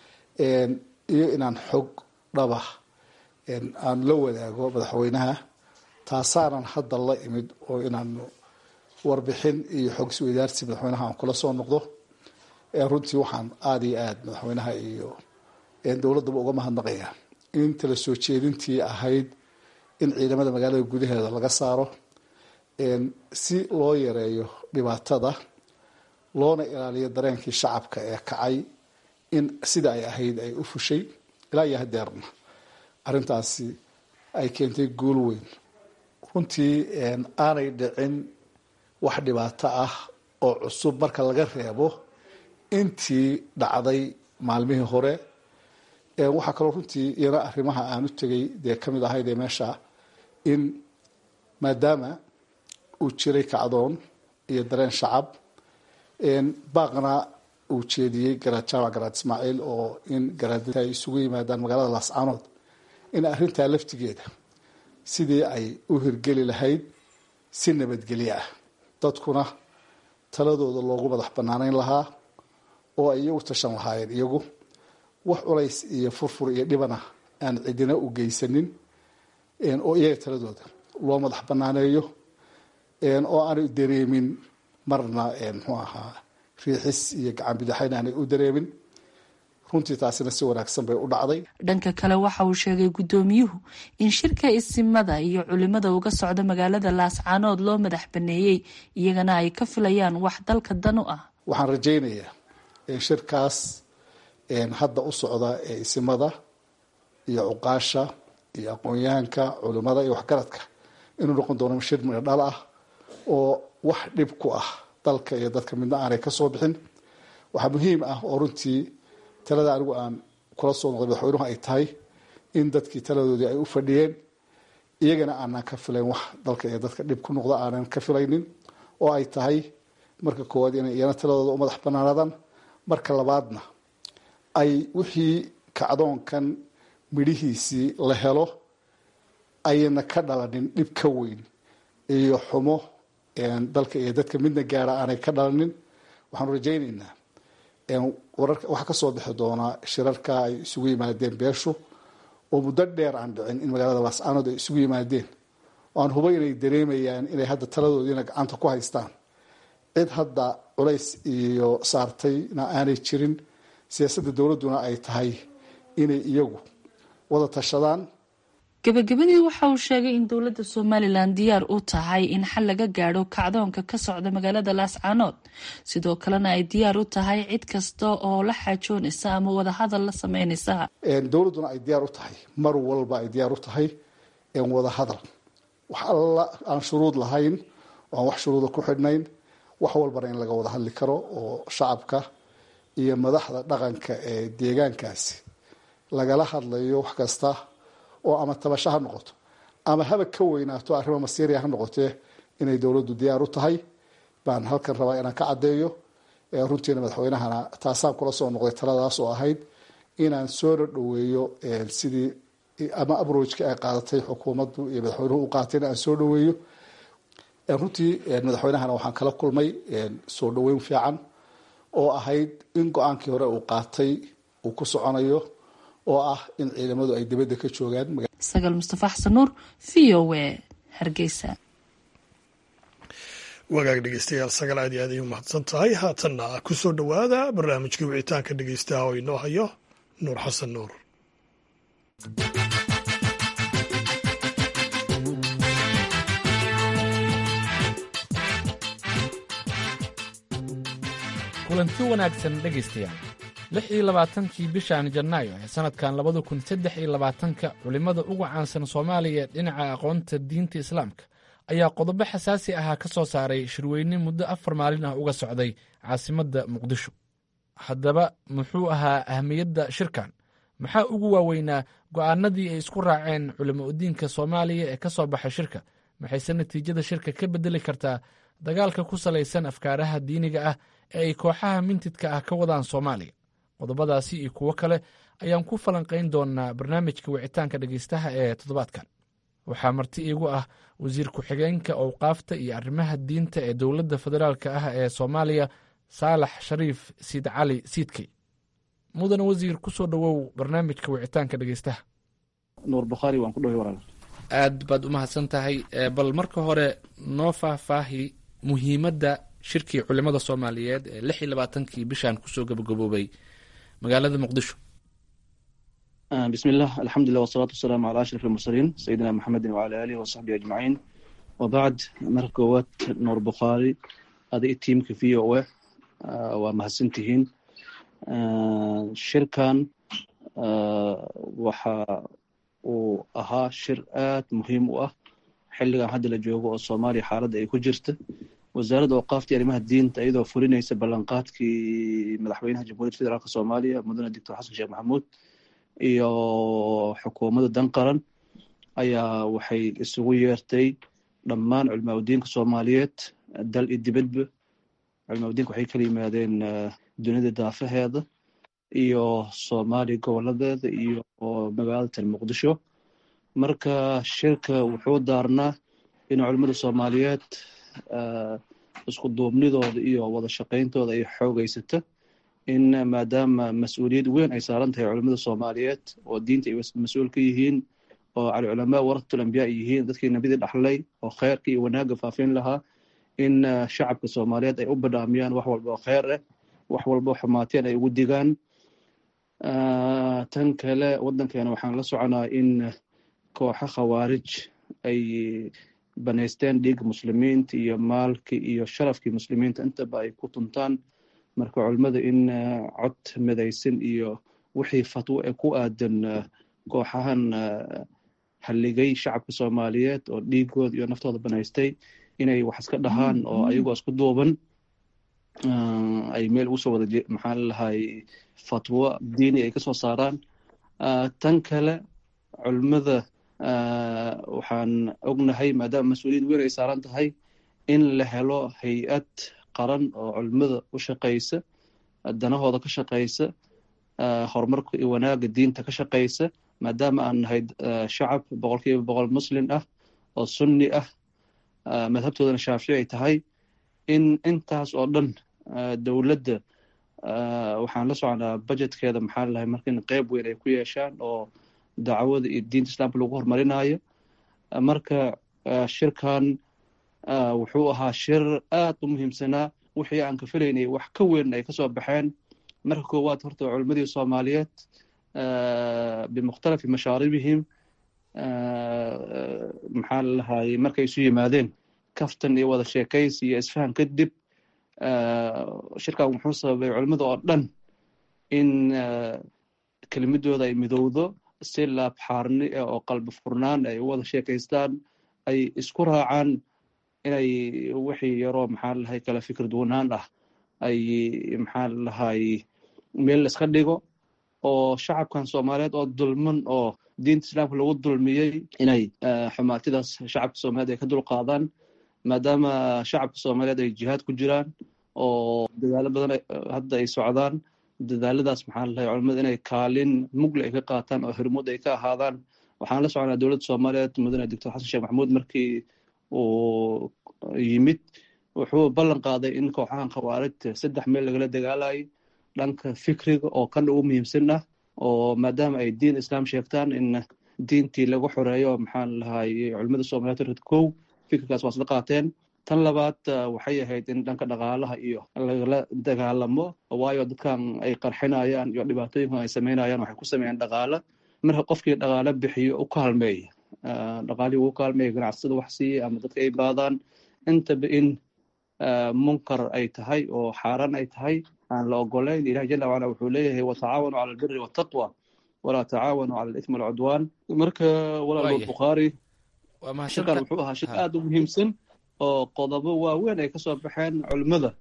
iyo inaan xog dhaba aan la wadaago madaxweynaha taasaanan hadda la imid oo inaanu warbixin iyo xog isweydaarsi madaxweynaha aan kula soo noqdo runtii waxaan aada iyo aada madaxweynaha iyo dowladdaba uga mahadnaqaya in tala soo jeedintii ahayd in ciidamada magaalada gudaheeda laga saaro si loo yareeyo dhibaatada loona ilaaliyo dareenkii shacabka ee kacay in sida ay ahayd ay u fushay ilaa iyo hadeerna arrintaasi ay keentay guul weyn runtii aanay dhicin wax dhibaato ah oo cusub marka laga reebo intii dhacday maalmihii hore waxaa kaloo runtii iyana arrimaha aan u tegay dee kamid ahayd ee meesha in maadaama uu jiray kacdoon iyo dareen shacab baaqna uu jeediyey garaad jaamac garaad ismaaciil oo in garaadta ay isugu yimaadaan magaalada laascaanood in arrintaa laftigeeda sidii ay u hirgeli lahayd si nabadgelyo ah dadkuna taladooda loogu madax banaaneyn lahaa oo ay iyagu tashan lahaayeen iyagu wax culays iyo furfur iyo dhibana aan cidina u geysanin oo iyaga taladooda loo madax banaaneeyo oo aanay dareemin marna muxuu ahaa riixis iyo gacan bidaxayn aanay u dareemin runtii taasina si wanaagsan bay u dhacday dhanka kale waxa uu sheegay guddoomiyuhu in shirka isimada iyo culimada uga socda magaalada laascaanood loo madax baneeyey iyagana ay ka filayaan wax dalka dan u ah waxaan rajaynayaa shirkaas hadda u socda ee isimada iyo cuqaasha iyo aqoon-yahanka culimada iyo waxgaradka inuu noqon doono shir midho dhal ah oo wax dhib ku ah dalka iyo dadka midna aanay ka soo bixin waxaa muhiim ah oo runtii talada anigu aan kula soo noqday madaxweynuhu ay tahay in dadkii taladoodii ay u fadhiyeen iyagana aanan ka filayn wax dalka iyo dadka dhib ku noqda aanan ka filaynin oo ay tahay marka koowaad inay iyana taladooda u madax banaanaadaan marka labaadna ay wixii kacdoonkan midhihiisii la helo ayna ka dhalanin dhib ka weyn iyo xumo dalka iyo dadka midna gaara aanay ka dhalanin waxaanu rajaynaynaa waxaa kasoo bixi doonaa shirarka ay isugu yimaadeen beeshu oo muddo dheer aan dhicin in magaalada laascaanood ay isugu yimaadeen oo aan hubo inay dareemayaan inay hadda taladoodiina gacanta ku haystaan cid hadda culays iyo saartayna aanay jirin siyaasadda dowladduna ay tahay inay iyagu wada tashadaan gabagabadii waxa uu sheegay in dowladda somalilan diyaar u tahay in xal laga gaadho kacdoonka ka socda magaalada laascaanood sidoo kalena ay diyaar u tahay cid kasta oo la xaajoonaysa ama wadahadal la sameynaysa dowladduna ay diyaar u tahay mar walba ay diyaar u tahay wadahadal wax alla aan shuruud lahayn oo aan wax shuruuda ku xidhnayn wax walbana in laga wada hadli karo oo shacabka iyo madaxda dhaqanka ee deegaankaasi lagala hadlayo wax kasta oo ama tabasho ha noqoto ama haba ka weynaato arrimo masiiriya ha noqotee inay dowladdu diyaar u tahay baan halkan rabaa inaan ka caddeeyo runtiina madaxweynahana taasaan kula soo noqday taladaas oo ahayd inaan soo dhoweeyo sidii ama abrojka ay qaadatay xukuumaddu iyo madaxweynuhu u qaateen aan soo dhoweeyo runtii madaxweynahana waxaan kala kulmay soo dhoweyn fiican oo ahayd in go-aankii hore uu qaatay uu ku soconayo oo ah in ciidamadu ay dibadda ka joogaan sagaal mustafa xasan nuur v o w hargeysa wagaag dhegeystayaal sagaal aad iyo aad ay u mahadsan tahay haatanna kusoo dhowaada barnaamijkii wicitaanka dhegeystaha oo inoo hayo nuur xasan nuur kulanti wanaagsan dhegaystayaal lix iyo labaatankii bishan janaayo ee sannadkan labada kun saddex iyo labaatanka culimmada ugu caansan soomaaliya ee dhinaca aqoonta diinta islaamka ayaa qodobo xasaasi ahaa ka soo saaray shirweyne muddo afar maalin ah uga socday caasimadda muqdisho haddaba muxuu ahaa ahmiyadda shirkan maxaa ugu waaweynaa go'aanadii ay isku raaceen culimo udiinka soomaaliya ee ka soo baxay shirka maxayse natiijada shirka ka beddeli kartaa dagaalka ku salaysan afkaaraha diiniga ah ee ay kooxaha mintidka ah ka wadaan soomaaliya qodobadaasi iyo kuwo kale ayaan ku falanqayn doonaa barnaamijka wicitaanka dhegeystaha ee toddobaadkan waxaa marti iigu ah wasiir ku-xigeenka owqaafta iyo arrimaha diinta ee dowladda federaalka ah ee soomaaliya saalax shariif siid cali siidkey mudane wasiir ku soo dhowow barnaamijka wicitaanka dhegeystaha nuur bukhaari waan ku dhoway walaal aad baad u mahadsan tahay bal marka hore noo faahfaahi muhiimadda shirkii culimada soomaaliyeed ee lix iyo labaatankii bishan kusoo gabagaboobay magaalada muqdisho bismi illah alxamdulilah wasalaatu wasalaamu calaa ashraf almursaliin sayidina maxamedin wacala aalihi wasaxbihi ajmaciin wabacd marka koowaad nuur bukhaari ada i tiimka v o a waa mahadsantihiin shirkan waxa uu ahaa shir aad muhiim u ah xilligan hadda la joogo oo soomaaliya xaaladda ay ku jirta wasaaradda awqaafta iyo arrimaha diinta iyadoo fulinaysa ballanqaadkii madaxweynaha jamhuuriyadda federaalk soomaaliya mudane doctor xasan sheekh maxamuud iyo xukuumadda dan qaran ayaa waxay isugu yeertay dhammaan culimaadudiinka soomaaliyeed dal iyo dibadba culimaadudiinka waxay kala yimaadeen dunida daafaheeda iyo soomaaliya goboladeeda iyo magaalada tan muqdisho marka shirka wuxuu daarnaa in culimada soomaaliyeed isku duubnidooda iyo wada shaqayntooda ay xoogeysata in maadaama mas-uuliyad weyn ay saaran tahay culimada soomaaliyeed oo diinta ay mas-uul ka yihiin oo alculamaa waratul ambiyaa ay yihiin dadkii nebidii dhaxlay oo kheyrka iyo wanaagga faafin lahaa in shacabka soomaaliyeed ay u badhaamiyaan wax walba oo kheyr ah wax walba oo xumaateen ay ugu digaan tan kale waddankeena waxaan la soconaa in kooxo khawaarij ay banaysteen dhiigga muslimiinta iyo maalki iyo sharafkii muslimiinta intaba ay ku tuntaan marka culimmada in cod midaysan iyo wixii fatwo ee ku aadan kooxahan halligay shacabka soomaaliyeed oo dhiigooda iyo naftooda banaystay inay wax iska dhahaan oo ayagoo isku duuban ay meel ugu soo wada maxaa lalahay fatwo diini ay kasoo saaraan tan kale culimmada waxaan ognahay maadaama mas-uuliyad weyn ay saaran tahay in la helo hay-ad qaran oo culimmada u shaqaysa danahooda ka shaqaysa horumarka iyo wanaagga diinta ka shaqaysa maadaama aan nahay shacab boqol kiiba boqol muslim ah oo sunni ah madhabtoodana shaafici ay tahay in intaas oo dhan dowladda waxaan la soconaa budgetkeeda maxaa lalahay marka in qeyb weyn ay ku yeeshaan oo dacwada iyo diinta islaamka lagu horumarinayo marka shirkan wuxuu ahaa shir aad u muhiimsanaa wixii aan ka filaynay wax ka weyn ay kasoo baxeen marka koowaad horta culimmadii soomaaliyeed bimukhtalafi mashaaribihim maxaa lalahay markay isu yimaadeen kaftan iyo wada sheekaysi iyo isfahan kadib shirkan wuxuu sababay culimmada oo dhan in kelimadooda ay midowdo si laabxaarni oo qalbi furnaan ay u wada sheekaystaan ay isku raacaan inay wixii yaroo maxaa lalahay kala fikir duwanaan ah ay maxaa lalahay meel iska dhigo oo shacabkan soomaaliyeed oo dulman oo diinta islaamka lagu dulmiyey inay xumaatidaas shacabka soomaaliyeed ay ka dulqaadaan maadaama shacabka soomaaliyeed ay jihaad ku jiraan oo dadaalo badan hadda ay socdaan dadaaladaas maxaa lalahay culimada inay kaalin mugle ay ka qaataan oo hirmud ay ka ahaadaan waxaan la soconaa dowladda soomaaliyeed mudane doctor xasan sheekh maxamuud markii uu yimid wuxuu ballan qaaday in kooxahan khawaarijta saddex meel lagala dagaalayo dhanka fikriga oo kan ugu muhiimsan ah oo maadaama ay diin islaam sheegtaan in diintii lagu xoreeyo maxaa lalahay culimada soomaaliyeed red kow fikirkaas waa isla qaateen tan labaad waxay ahayd in dhanka dhaqaalaha iyo lagala dagaalamo waayo dadkan ay qarxinayaan iyo dhibaatooyinkan ay sameynayaan waxay ku sameeyaan dhaqaalo marka qofkii dhaqaalo bixiyo u kaalmeeya dhaqaalihii ugu kaalmeeya ganacsada wax siiya ama dadka ay baadaan intaba in munkar ay tahay oo xaaraan ay tahay aan la ogolayn ilahi jala wacala wuxuu leeyahay watacaawanu cala albiri waltaqwa walaa tacaawanu cala alithmi walcudwaan marka walaal bukhaari shirkan wuxuu ahaa shir aad u muhiimsan oo qodobo waaweyn ay kasoo baxeen culimmada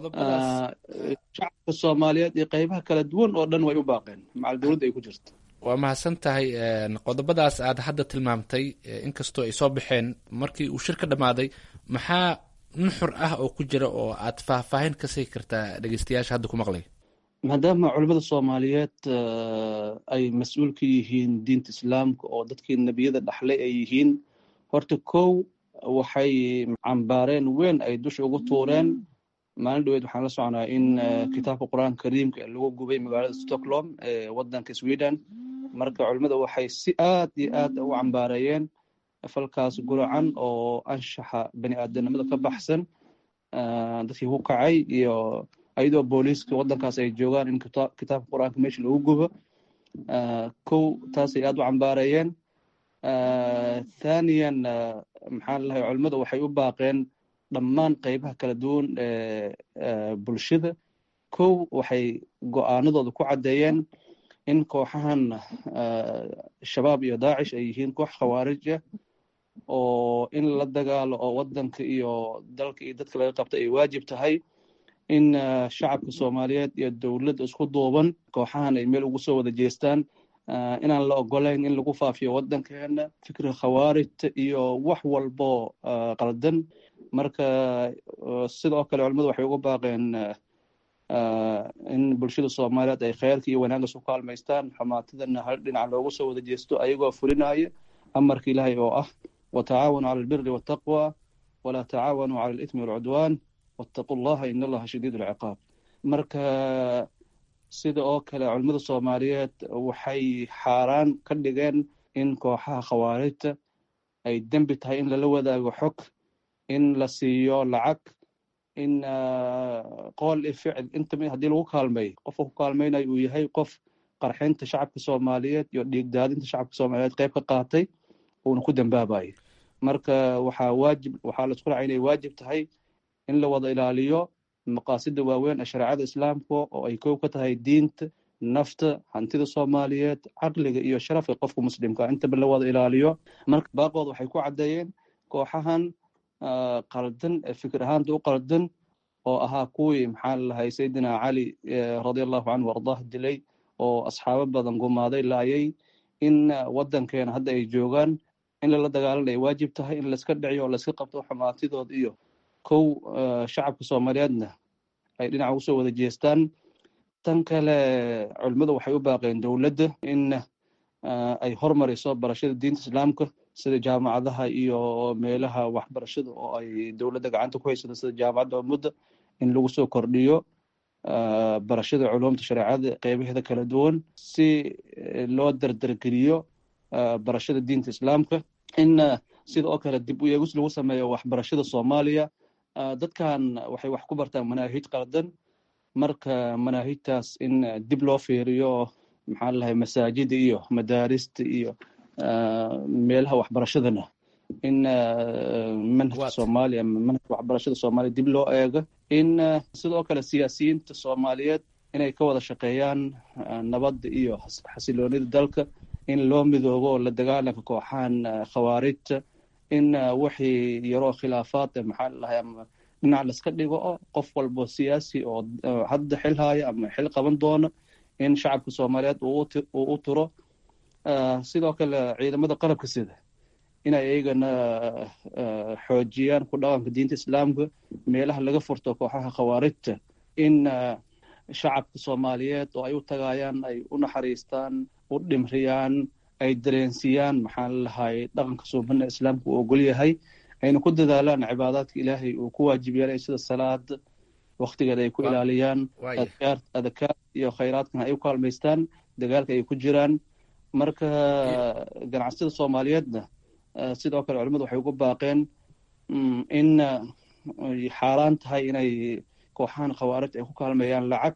shacabka soomaaliyeed iyo qeybaha kala duwan oo dhan way u baaqeen macal dowladda ay ku jirto waa mahadsan tahay qodobadaas aad hadda tilmaamtay inkastoo ay soo baxeen markii uu shir ka dhammaaday maxaa nuxur ah oo ku jira oo aad faahfaahin ka sii kartaa dhegeystayaasha hadda ku maqlay maadaama culimmada soomaaliyeed ay mas-uul ka yihiin diinta islaamka oo dadkii nebiyada dhaxlay ay yihiin horta kow waxay cambaareen weyn ay dusha ugu tuureen maalin dhaweed waxaan la soconaa in kitaabka qur-aanka kariimka lagu gubay magaalada stockholm ee wadanka sweden marka culimmada waxay si aad iyo aad u cambaareeyeen falkaas guracan oo anshaxa bani aadamnimada ka baxsan dadkii ku kacay iyo ayadoo booliiska wadankaas ay joogaan in kitaabka qur-aanka meesha lagu gubo kow taasay aad u cambaareeyeen thaniyan maxaa lalahay culimmada waxay u baaqeen dhammaan qeybaha kala duwan ee bulshada kow waxay go-aanadooda ku caddeeyeen in kooxahan shabaab iyo daacish ay yihiin koox khawaarij ah oo in la dagaalo oo wadanka iyo dalka iyo dadka laga qabta ay waajib tahay in shacabka soomaaliyeed iyo dowladda isku duuban kooxahan ay meel ugu soo wada jeestaan inaan la ogolayn in lagu faafiyo wadankeena fikriga khawaarijta iyo wax walbo qaldan marka sidoo kale culimmadu waxay uga baaqeen in bulshada soomaaliyeed ay kheyrka iyo wanaagga isu kaalmaystaan xumaatidana hal dhinac loogu soo wada jeesto ayagoo fulinaya amarka ilaahay oo ah watacaawanu cala albiri waltaqwa walaa tacaawanu cala alithmi walcudwaan wattaqu llaha in allaha shadiid alciqaab marka sida oo kale culimmada soomaaliyeed waxay xaaraan ka dhigeen in kooxaha khawaarijta ay dembi tahay in lala wadaago xog in la siiyo lacag in qool iyo ficil inta haddii lagu kaalmeeyo qofka ku kaalmeynayo uu yahay qof qarxinta shacabka soomaaliyeed iyo dhiigdaadinta shacabka soomaaliyeed qayb ka qaatay uuna ku dambaabayo marka waxaa waajib waxaa la isku racay inay waajib tahay in la wada ilaaliyo maqaasida waaweyn ee shareecada islaamka oo ay kow ka tahay diinta nafta hantida soomaaliyeed caqliga iyo sharafka qofka muslimka intaba la wada ilaaliyo marka baaqooda waxay ku caddeeyeen kooxahan qaldan ee fikir ahaanta u qaldan oo ahaa kuwii maxaa lalahay sayidina cali radiallahu canhu ardaah dilay oo asxaabo badan gumaaday laayay in waddankeena hadda ay joogaan in lala dagaalan ay waajib tahay in layska dhiciyo oo layska qabto xumaatidood iyo kow shacabka soomaaliyeedna ay dhinaca usoo wada jeestaan tan kale culimmadu waxay u baaqeen dowladda in ay hormariso barashada diinta islaamka sida jaamacadaha iyo meelaha waxbarashada oo ay dowladda gacanta ku haysato sida jaamacadda ummadda in lagu soo kordhiyo barashada culumta shareecada qeybaheeda kala duwan si loo dardargeliyo barashada diinta islaamka in sida oo kale dib u eegis lagu sameeyo waxbarashada soomaaliya dadkan waxay wax ku bartaan manaahij qaldan marka manaahijtaas in dib loo fiiriyo maxaa lalahay masaajida iyo madaarista iyo meelaha waxbarashadana in manhajka soomaaliya manhajka waxbarashada soomaaliya dib loo eego in sidoo kale siyaasiyiinta soomaaliyeed inay ka wada shaqeeyaan nabadda iyo xasiloonida dalka in loo midoobo la dagaalanka kooxahan khawaarijta in wixii yaroo khilaafaad ee maxaa lalahay ama dhinac laska dhigo oo qof walbo siyaasi oo hadda xil haya ama xil qaban doona in shacabka soomaaliyeed uu u turo sidoo kale ciidamada qalabka sida inay iyagana xoojiyaan ku dhaqanka diinta islaamka meelaha laga furto kooxaha khawaarijta in shacabka soomaaliyeed oo ay u tagayaan ay u naxariistaan u dhimriyaan ay dareensiiyaan maxaa lalahay dhaqanka suubana islaamka uu ogol yahay ayna ku dadaalaan cibaadaadka ilaahay uu ku waajib yeelay sida salaada waktigeeda ay ku ilaaliyaan adkaar iyo khayraadkana ay u kaalmaystaan dagaalka ay ku jiraan marka ganacsiyada soomaaliyeedna sidoo kale culimmadu waxay ugu baaqeen in xaaraan tahay inay kooxahan khawaarij ay ku kaalmeeyaan lacag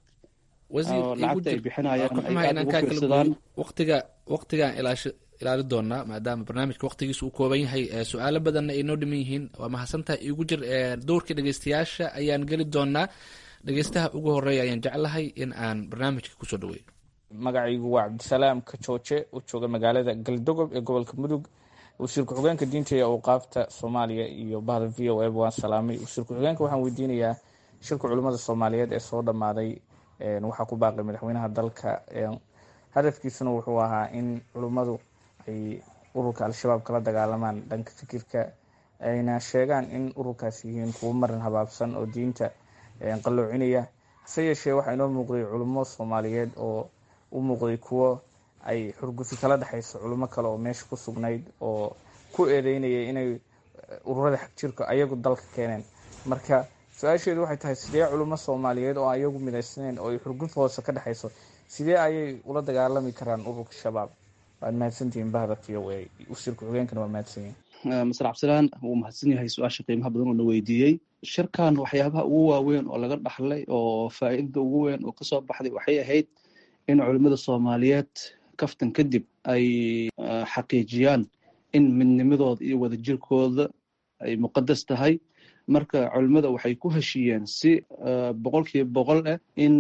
lacagta ay bixinayaan ay aad ugu fiirsadaan waqtiga waqtigaan ilaashi ilaali doonaa maadaama barnaamijka waqtigiisa uu kooban yahay su-aalo badanna ay noo dhiman yihiin waa mahadsantahay iigu jir dowrka dhegeystayaasha ayaan geli doonaa dhegeystaha ugu horeeya ayaan jeclahay in aan barnaamijka kusoo dhaweeyo magacaygu waa cabdisalaam kajooje u jooga magaalada galdogob ee gobolka mudug wasiir ku-xigeenka diinta ee awqaafta soomaaliya iyo bahda v o eba waan salaamay wasiir ku-xigeenka waxaan weydiinayaa shirka culimmada soomaaliyeed ee soo dhammaaday waxaa ku baaqay madaxweynaha dalka hadafkiisuna wuxuu ahaa in culimmadu ay ururka al-shabaab kala dagaalamaan dhanka fikirka ayna sheegaan in ururkaas yihiin kuwo marin habaabsan oo diinta qalloocinaya hase yeeshee waxaa inoo muuqday culimo soomaaliyeed oo u muuqday kuwo ay xurgufi kala dhexayso culimo kale oo meesha ku sugnayd oo ku eedeynaya inay ururada xagjirka ayagu dalka keeneen marka su-aasheedu waxay tahay sidee culimo soomaaliyeed oo ayagu midaysnayn oo ay xurguf hoose ka dhexayso sidee ayay ula dagaalami karaan ururka shabaab waad mahadsantihiin bahda v o a wasiir ku-xigeenkana waa mahadsanyihin masar cabdisalaan wuu mahadsan yahay su-aasha qiimaha badan oo na weydiiyey shirkan waxyaabaha ugu waaweyn oo laga dhaxlay oo faa'iidada ugu weyn oo kasoo baxday waxay ahayd in culimmada soomaaliyeed kaftan kadib ay xaqiijiyaan in midnimadooda iyo wadajirkooda ay muqadas tahay marka culimmada waxay ku heshiiyeen si boqolkiiba boqol ah in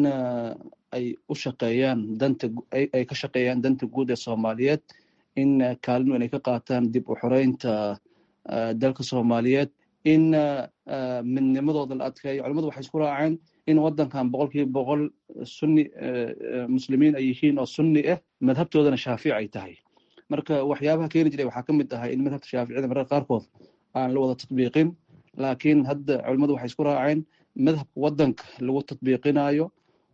ay u shaqeeyaan danta ay ka shaqeeyaan danta guud ee soomaaliyeed in kaalin weyn ay ka qaataan dib u xoreynta dalka soomaaliyeed in midnimadooda la adkeeyo culimmadu waxay isku raaceen in waddankan boqolkiiba boqol sunni muslimiin ay yihiin oo sunni ah madhabtoodana shaafici ay tahay marka waxyaabaha keeni jiray waxaa ka mid ahay in madhabta shaaficiyada mararka qaarkood aan la wada tatbiiqin laakiin hadda culimmadu waxay isku raaceen madhabka waddanka lagu tatbiiqinayo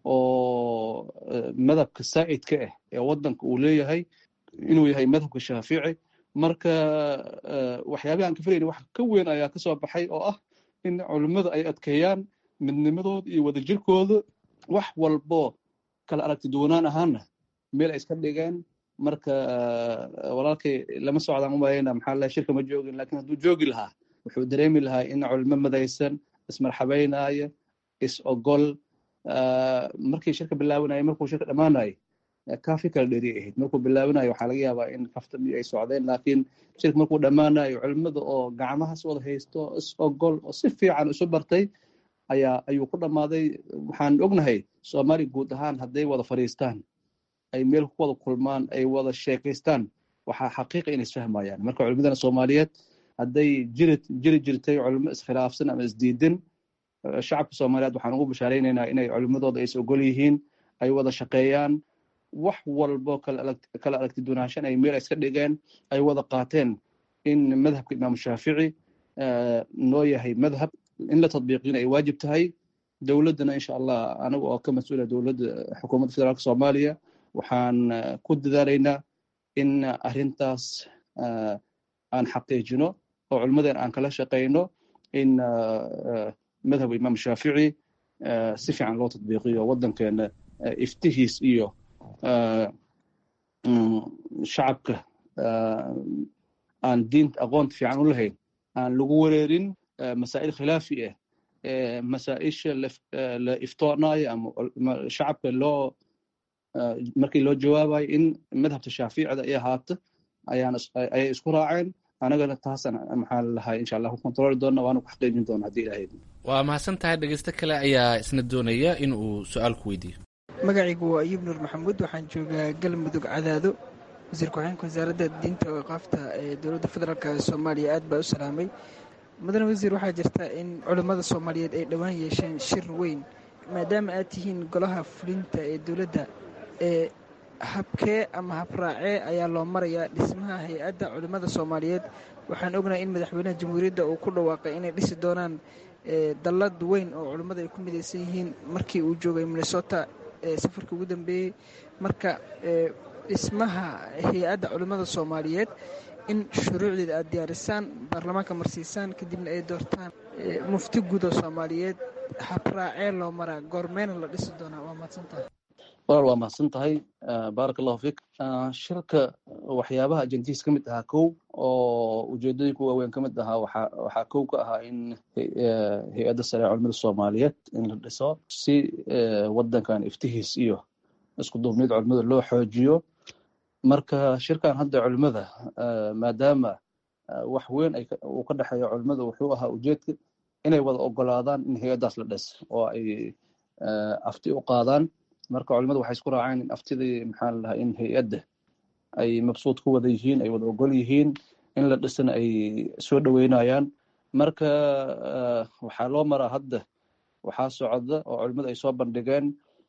oo madhabka saa'idka ah ee waddanka uu leeyahay inuu yahay madhabka shaafici marka waxyaabaha aan ka filayna wax ka weyn ayaa kasoo baxay oo ah in culimmada ay adkeeyaan midnimadooda iyo wadajirkooda wax walbo kala aragti duwanaan ahaana meel ay iska dhigeen marka walaalkay lama socdaan umalayna maxaa lahay shirka ma joogin lakin hadduu joogi lahaa wuxuu dareemi lahaa in culimo madaysan ismarxabeynaya is ogol markii shirka bilaabanaya markuu shirka dhammaanayay kaafi kala dheri ahayd markuu bilaabanayo waxaa laga yaabaa in kaftami ay socdeen laakiin shirka markuu dhammaanayo culimada oo gacmahas wada haysto is ogol oo si fiican isu bartay ayaa ayuu ku dhammaaday waxaan ognahay soomaaliya guud ahaan hadday wada fadhiistaan ay meel ku wada kulmaan ay wada sheekaystaan waxaa xaqiiqa inay isfahmayaan marka culimadana soomaaliyeed hadday jiri jiri jirtay culimo iskhilaafsan ama isdiidan shacabka soomaaliyeed waxaan ugu bashaaraynaynaa inay culimadooda ay is ogol yihiin ay wada shaqeeyaan wax walbo kala aragti dunaashan ay meel iska dhigeen ay wada qaateen in madhabka imaamu shaafici noo yahay madhab in la tadbiiqina ay waajib tahay dowladdana insha allah anaga oo ka mas-uula dowladda xukuumadda federaalka soomaaliya waxaan ku dadaalaynaa in arrintaas aan xaqiijino oo culimmadeen aan kala shaqayno in madhab imaam shaafici si fiican loo tadbiiqiyo waddankeena iftihiis iyo shacabka aan diinta aqoonta fiican u lahayn aan lagu wareerin masaa'il khilaafi ah masaa-isha la iftoonayo ama shacabka loo markii loo jawaabayo in madhabta shaaficida ay ahaato ayaan ayay isku raaceen anagana taasaan maxaa lahay insha allah ku kontrooli doona waana ku xaqiijin doona haddii ilaahay waa mahadsan tahay dhegeysto kale ayaa isna doonaya in uu su-aal ku weydiiyo magacaygu waa ayuub nuur maxamuud waxaan joogaa galmudug cadaado wasiir ku-xigeenka wasaaradda diinta oo qaafta ee dowladda federaalk soomaaliya aad baa u salaamay mudane wasiir waxaa jirta in culimmada soomaaliyeed ay dhowaan yeesheen shir weyn maadaama aad tihiin golaha fulinta ee dowladda ee habkee ama habraacee ayaa loo marayaa dhismaha hay-adda culimmada soomaaliyeed waxaan ognahay in madaxweynaha jamhuuriyadda uu ku dhawaaqay inay dhisi doonaan dallad weyn oo culimmada ay ku midaysan yihiin markii uu joogay minnesota safarkii ugu dambeeyey marka dhismaha hay-adda culimmada soomaaliyeed in shuruucdeeda aad diyaarisaan baarlamaanka marsiisaan kadibna ay doortaan mufti guud oo soomaaliyeed habraacee loo maraa goormeyna la dhisi doonaa waa mahadsantahay walaal waa mahadsan tahay baarak allahu fiik shirka waxyaabaha ajendihiis ka mid ahaa kow oo ujeedooyinka waaweyn ka mid ahaa waxaa waxaa kow ka ahaa in hay-adda sare culimada soomaaliyeed in la dhiso si waddankan iftihiis iyo isku duubnid culimada loo xoojiyo marka shirkan hadda culimada maadaama wax weyn uu ka dhexeeyo culimada wuxuu ahaa ujeedka inay wada ogolaadaan in hay-addaas la dhis oo ay afti u qaadaan marka culimadu waxay isku raaceen in aftidii maxaa ladahaa in hay-adda ay mabsuud ku wada yihiin ay wada ogol yihiin in la dhisana ay soo dhoweynayaan marka waxaa loo maraa hadda waxaa socda oo culimadu ay soo bandhigeen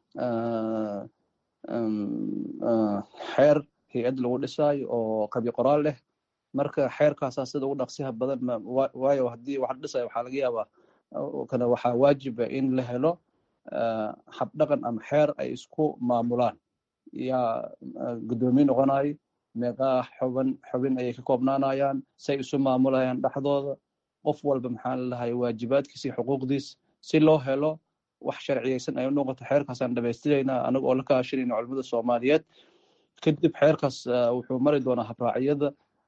xeer hay-add lagu dhisaayo oo qabi qoraal leh marka xeerkaasaa sida ugu dhaqsiha badan waayo haddii wax dhisayo waxaa laga yaabaa kana waxaa waajiba in la helo habdhaqan ama xeer ay isku maamulaan yaa guddoomiye noqonayo meeqaa xuban xubin ayay ka koobnaanayaan say isu maamulayaan dhexdooda qof walba maxaa lalahay waajibaadkiisa iyo xuquuqdiis si loo helo wax sharciyeysan ay u noqoto xeerkaasaan dhamaystiraynaa anaga oo la kaashanayna culimada soomaaliyeed kadib xeerkaas wuxuu mari doonaa habraacyada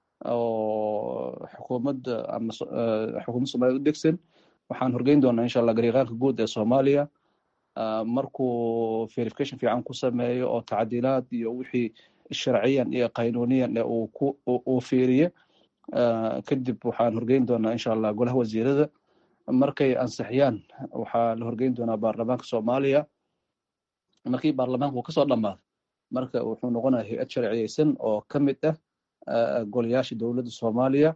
oo xukuumadda ama xukuumadda soomaliyeed u degsan waxaan horgeyn doonaa insha allah gariiqaanka guud ee soomaaliya markuu verification fiican ku sameeyo oo tacdiilaad iyo wixii sharciyan iyo qaynuuniyan ee uu fiiriye kadib waxaan horgeyn doonaa insha allah golaha wasiirada markay ansixiyaan waxaa la horgeyn doonaa baarlamaanka soomaaliya markii baarlamaanka uu kasoo dhammaado marka wuxuu noqonaya hay-ad sharciyeysan oo ka mid ah golayaasha dowladda soomaaliya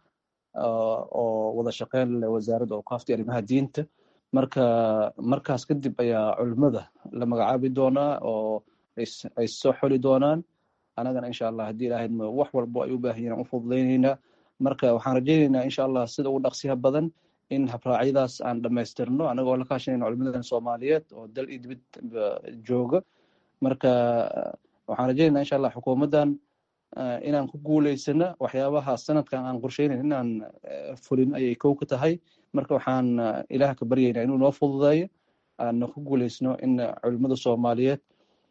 oo wada shaqeyn leh wasaaradda awqaafta arrimaha diinta marka markaas kadib ayaa culimada la magacaabi doonaa oo ay soo xoli doonaan anagana insha allah haddii ilaahayd wax walbo ay u baahan yihin aan u fududaynaynaa marka waxaan rajaynaynaa insha allah sida ugu dhaqsiha badan in habraacyadaas aan dhammaystirno anagoo la kaashanayna culimadan soomaaliyeed oo dal iyo dibid jooga marka waxaan rajaynaynaa insha allah xukuumaddan inaan ku guuleysano waxyaabaha sanadkan aan qorsheynayn inaan fulin ayay kow ka tahay marka waxaan ilaah ka baryaynaa inuu noo fududeeyo aana ku guuleysno in culimada soomaaliyeed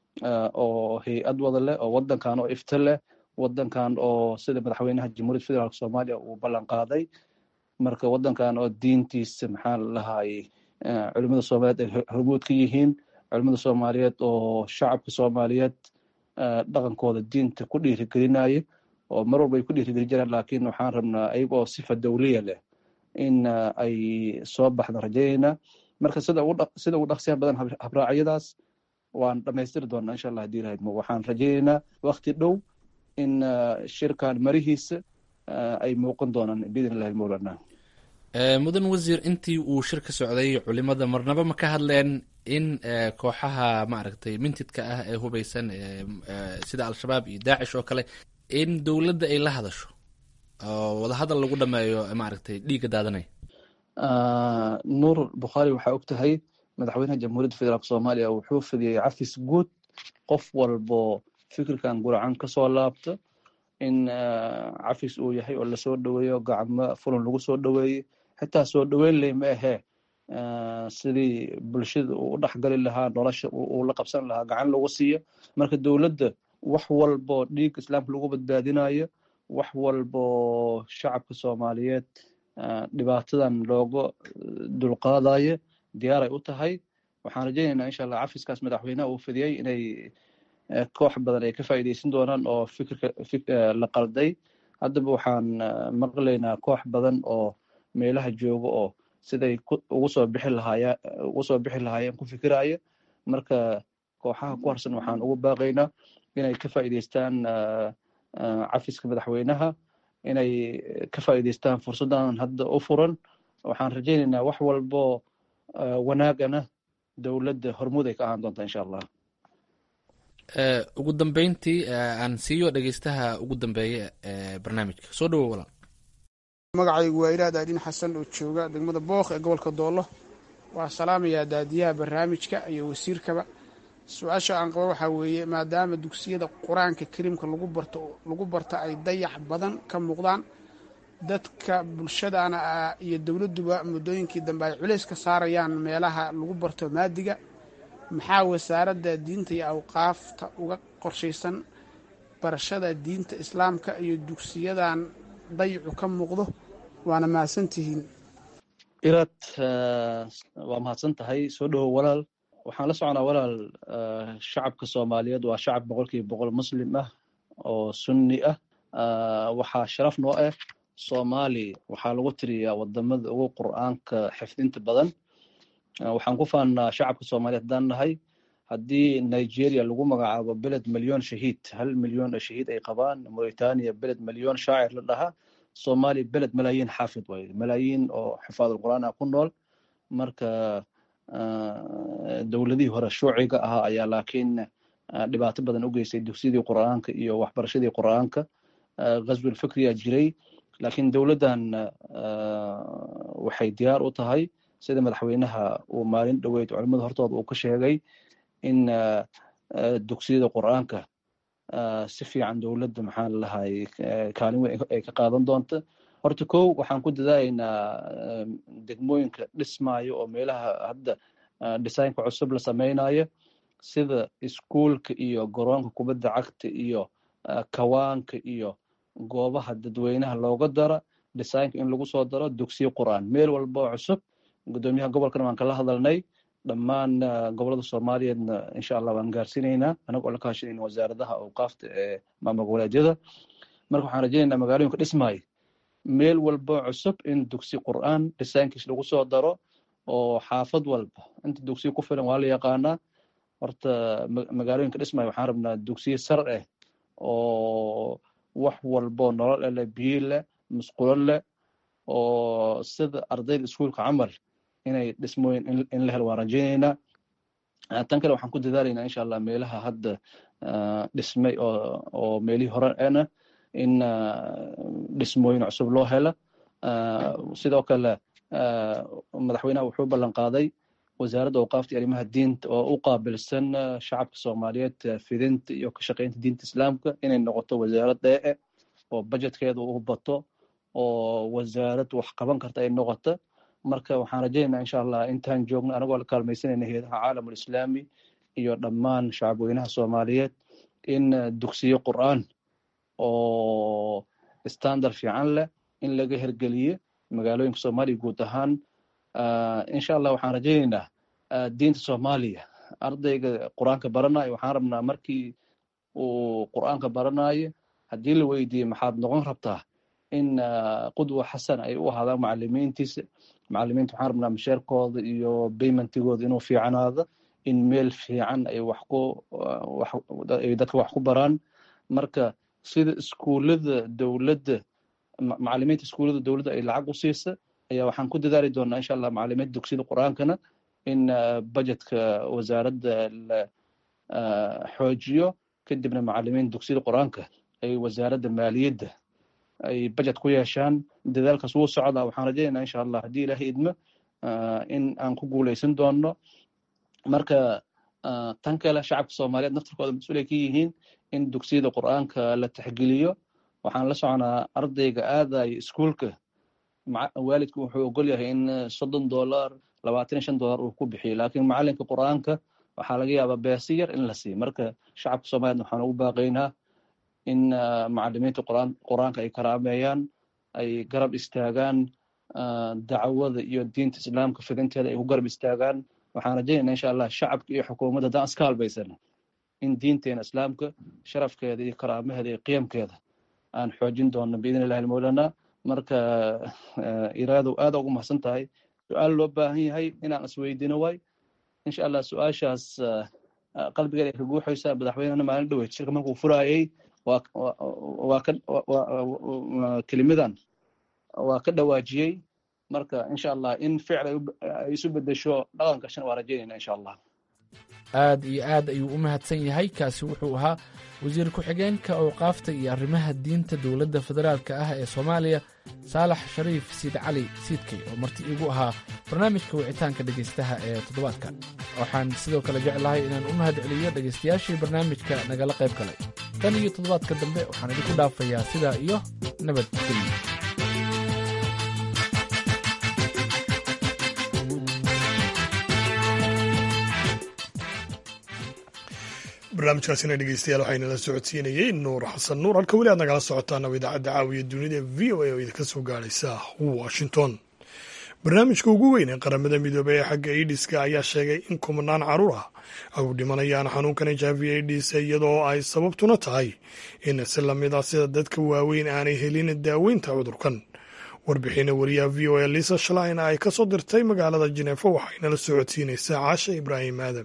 oo hay-ad wada leh oo wadankan oo ifta leh wadankan oo sida madaxweynaha jamhuuriyadda federaalk soomaaliya uu ballan qaaday marka wadankan oo diintiisa maxaa lalahay culimada soomaaliyeed ay hormuud ka yihiin culimada soomaaliyeed oo shacabka soomaaliyeed dhaqankooda diinta ku dhiirigelinaya oo mar walba ay ku dhiirigeli jiraan laakiin waxaan rabnaa ayaga oo sifa dawliya leh in ay soo baxda rajaynayna marka sida sida ugu dhaqsiyaha badan habraacyadaas waan dhammaystiri doonaa insha allah hadii lahayd waxaan rajaynaynaa wakti dhow in shirkan marihiisa ay muuqan doonaan biidn illahi mowlana mudan wasiir intii uu shir ka socday culimada marnaba ma ka hadleen in kooxaha maaragtay mintidka ah ee hubeysan sida al-shabaab iyo daacish oo kale in dowladda ay la hadasho oo wadahadal lagu dhameeyo maaragtay dhiigga daadanaya nuur bukhaari waxaa og tahay madaxweynaha jamhuuriyadda federaalk soomaaliya wuxuu fidiyey cafis guud qof walbo fikirkan guracan kasoo laabta in cafis uu yahay oo lasoo dhoweeyo gacmo fulan lagu soo dhoweeyey xitaa soo dhoweyn ley ma ahee sidii bulshada uu u dhexgali lahaa nolosha uu la qabsan lahaa gacan lagu siiyo marka dowladda wax walbo dhiig islaamka lagu badbaadinayo wax walbo shacabka soomaaliyeed dhibaatadan looga dulqaadayo diyaaray u tahay waxaan rajaynaynaa insha allah cafiskaas madaxweynaha uu fidiyey inay koox badan ay ka faa'iideysan doonaan oo fikirka la qalday haddaba waxaan maqlaynaa koox badan oo meelaha jooga oo siday ugu soo bixi lahaaya ugu soo bixi lahaayeen ku fikiraya marka kooxaha ku harsan waxaan ugu baaqaynaa inay ka faa'iideystaan cafiska madaxweynaha inay ka faa'iideystaan fursaddan hadda u furan waxaan rajaynaynaa wax walbo wanaagana dowladda hormuud ay ka ahaan doontaa insha allah ugu dambeyntii aan siiyo dhegeystaha ugu dambeeya ee barnaamijka soo dhawow walaal magacaygu waa iraad aadin xasan oo jooga degmada bookh ee gobolka doollo waa salaamayaa daadiyaha barnaamijka iyo wasiirkaba su-aasha aan qabo waxaa weeye maadaama dugsiyada qur-aanka kariimka lagu barto lagu barta ay dayax badan ka muuqdaan dadka bulshadana iyo dowladduba muddooyinkii dambe ay culays ka saarayaan meelaha lagu barto maadiga maxaa wasaaradda diinta iyo awqaafta uga qorshaysan barashada diinta islaamka iyo dugsiyadan dayacu ka muuqdo waana mahadsantihiin iraad waa mahadsan tahay soo dhowow walaal waxaan la soconaa walaal shacabka soomaaliyeed waa shacab boqolkiiba boqol muslim ah oo sunni ah waxaa sharaf noo ah soomaali waxaa lagu tiriyaa wadamada ugu qur'aanka xifdinta badan waxaan ku faannaa shacabka soomaaliyeed haddaan nahay haddii nigeria lagu magacaabo beled milyon shahiid hal milyon oo shahiid ay qabaan mauritania beled milyon shaacir la dhahaa soomaaliya beled malaayiin xaafid waay malaayiin oo xifaadulqur'aan ah ku nool marka dowladihii hore shuuciga ahaa ayaa laakiin dhibaato badan u geystay dugsiyadii qur'aanka iyo waxbarashadii qur'aanka ghazwil fikriya jiray laakiin dowladdan waxay diyaar u tahay sida madaxweynaha uu maalin dhoweyd culimada hortooda uu ka sheegay in dugsiyada qur'aanka si fiican dowladda maxaa lalahay kaalin weyn ay ka qaadan doonta horta kow waxaan ku dadaalaynaa degmooyinka dhismaayo oo meelaha hadda designka cusub la samaynayo sida iskuulka iyo garoonka kubadda cagta iyo kawaanka iyo goobaha dadweynaha looga dara designka in lagu soo daro dugsiyo qur'aan meel walba oo cusub gudoomiyaha gobolkana waan kala hadalnay dhammaan gobolada soomaaliyeedna insha allah waan gaarsiinaynaa anagoo la kaashanayna wasaaradaha awqaafta ee maamul goboleedyada marka waxaan rajaynaynaa magaalooyinka dhismaayo meel walba cusub in dugsi qur'aan dhisaankiis lagu soo daro oo xaafad walba inta dugsiya ku filan waa la yaqaanaa horta magaalooyinka dhismaayo waxaan rabnaa dugsiye sar ah oo wax walbo nolol eh leh biyo leh musqulo leh oo sida ardayda iskuulka camal inay dhismooyin in la helo waan rajaynaynaa tan kale waxaan ku dadaalaynaa insha allah meelaha hadda dhismay oo oo meelihii hore ena in dhismooyin cusub loo helo sidoo kale madaxweynaha wuxuu ballan qaaday wasaaradda awqaafta iyo arrimaha diinta oo u qaabilsan shacabka soomaaliyeed fidinta iyo ka shaqeynta diinta islaamka inay noqoto wasaarad dheece oo budgetkeeda u bato oo wasaarad wax qaban karta ay noqoto marka waxaan rajaynaynaa insha allah intaan joogno anagoo la kaalmaysanayna heedaha caalamul islaami iyo dhammaan shacabweynaha soomaaliyeed in dugsiyo qur'aan oo standard fiican leh in laga hergeliyo magaalooyinka soomaaliya guud ahaan insha allah waxaan rajaynaynaa diinta soomaaliya ardayga qur-aanka baranayo waxaan rabnaa markii uu qur-aanka baranayo haddii la weydiiye maxaad noqon rabtaa in qudwa xasan ay u ahaadaan macalimiintiisa macalimiinta waxaan rabnaa masheerkooda iyo baymentigooda inuu fiicanaado in meel fiican ay wax ku ay dadka wax ku baraan marka sida iskuullada dowladda macalimiinta iskuullada dowladda ay lacag u siisa ayaa waxaan ku dadaali doonaa insha allah macalimiinta dugsiyada qur-aankana in budgetka wasaaradda la xoojiyo kadibna macalimiinta dugsiyada qur-aanka ay wasaaradda maaliyadda ay budget ku yeeshaan dadaalkaas wuu socdaa waxaan rajaynaynaa insha allah haddii ilaahay idmo in aan ku guuleysan doono marka tan kale shacabka soomaaliyeed naftarkooda mas-uulay ka yihiin in dugsiyada qur-aanka la taxgeliyo waxaan la soconaa ardayga aadaya iskuulka waalidku wuxuu ogol yahay in soddon dollar labaatan iyo shan dollar uu ku bixiyo laakiin macalinka qur-aanka waxaa laga yaabaa beesi yar in la siiyo marka shacabka soomaaliyeed waxaan ugu baaqaynaa in macalimiinta quraan qur-aanka ay karaameeyaan ay garab istaagaan dacwada iyo diinta islaamka fidinteeda ay ku garab istaagaan waxaan rajaynayna insha allah shacabka iyo xukuumadda haddaan iska halbaysana in diinteena islaamka sharafkeeda iyo karaamaheeda iyo qiyamkeeda aan xoojin doono biidn illahi almawlana marka iraadow aada ugu mahadsan tahay su-aal loo baahan yahay inaan isweydiino waay insha allah su-aashaas qalbigeeda ay ka guuxaysaa madaxweynena maalin dhaweyd shirka markuu furaayay waa ka kelimidan waa ka dhawaajiyey marka insha allah in ficil ay isu bedesho dhaqanka waa rajaynayna insha allah aad iyo aad ayuu u mahadsan yahay kaasi wuxuu ahaa wasiir ku-xigeenka awqaafta iyo arrimaha diinta dowladda federaalka ah ee soomaaliya saalax shariif siid cali siidkey oo marti iigu ahaa barnaamijka wicitaanka dhegaystaha ee toddobaadka waxaan sidoo kale jeclahay inaan u mahad celiyo dhegaystayaashii barnaamijka nagala qayb galay tan iyo toddobaadka dambe waxaan idinku dhaafayaa sidaa iyo nabadgelyo barnaamijkaasina dhegeystayaal waxaa inala socodsiinayey nuur xasan nuur halka weli aad nagala socotaana idaacadda caawiya dunida v o a oo idinka soo gaaraysa washington barnaamijka ugu weyn ee qaramada midoobey ee xagga aidiska ayaa sheegay in kumanaan caruur ah ay u dhimanayaan xanuunkan h i v aids iyadoo ay sababtuna tahay in si lamid ah sida dadka waaweyn aanay helin daaweynta cudurkan warbixina wariyaha v o a lisa shalin ay ka soo dirtay magaalada jineefo waxaynala socodsiinaysaa caasha ibraahim aadam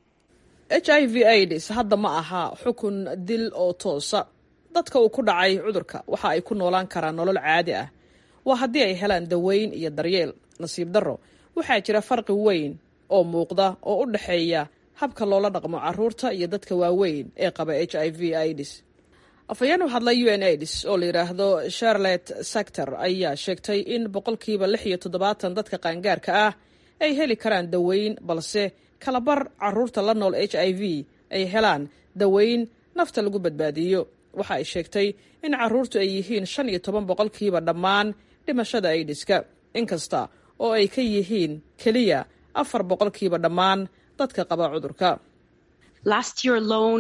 h i v aids hadda ma aha xukun dil oo toosa dadka uu ku dhacay cudurka waxa ay ku noolaan karaan nolol caadi ah waa haddii ay helaan daweyn iyo daryeel nasiib darro waxaa jira farqi weyn oo muuqda oo u dhexeeya habka loola dhaqmo caruurta iyo dadka waaweyn ee qaba h i v aids afhayeen u hadlay u n aids oo la yidhaahdo charlotte sector ayaa sheegtay in boqolkiiba lix iyo toddobaatan dadka qaangaarka ah ay heli karaan daweyn balse kalabar caruurta la nool h i v ay helaan daweyn nafta lagu badbaadiyo waxa ay sheegtay in caruurtu ay yihiin shan iyo toban boqolkiiba dhammaan dhimashada aidiska inkasta oo ay ka yihiin keliya afar boqolkiiba dhammaan dadka qaba cudurka Last year alone,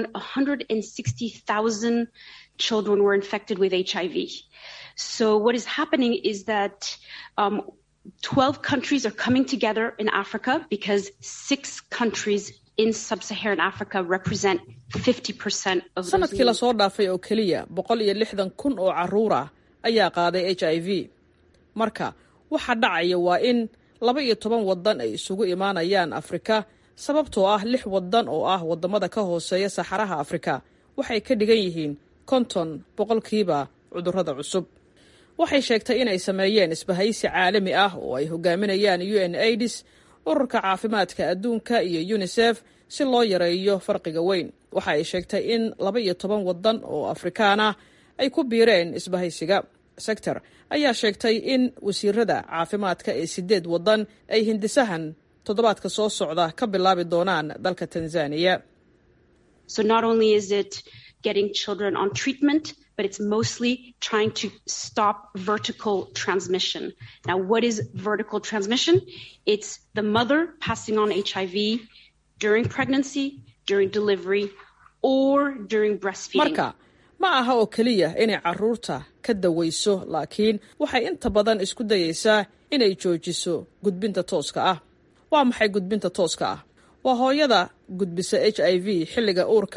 160,000 children were infected with HIV. So what is happening is that um, 12 countries are coming together in Africa because six countries in sub-Saharan Africa represent 50% of those sanadkii lasoo dhaafay oo keliya boqol iyo lixdan kun oo caruur ah ayaa qaaday h i v marka waxa dhacaya waa in laba iyo toban wadan ay isugu imaanayaan afrika sababtoo ah lix wadan oo ah wadamada ka hooseeya saxaraha afrika waxay ka dhigan yihiin konton boqolkiiba cudurrada cusub waxay sheegtay inay sameeyeen isbahaysi caalami ah oo ay hogaaminayaan u n aids ururka caafimaadka adduunka iyo unisef si loo yareeyo farqiga weyn waxa ay sheegtay in laba iyo toban wadan oo afrikaan ah ay ku biireen isbahaysiga sector ayaa sheegtay in wasiirada caafimaadka ee sideed wadan ay hindisahan toddobaadka soo socda ka bilaabi doonaan dalka tanzania So not only is it getting children on treatment, but it's mostly trying to stop vertical transmission. Now, what is vertical transmission? It's the mother passing on HIV during pregnancy, during delivery, or during breastfeeding. marka ma aha oo keliya inay caruurta ka dawayso laakiin waxay inta badan isku dayaysaa inay joojiso gudbinta tooska ah waa maxay gudbinta tooska ah waa hooyada gudbisa h i v xilliga uurka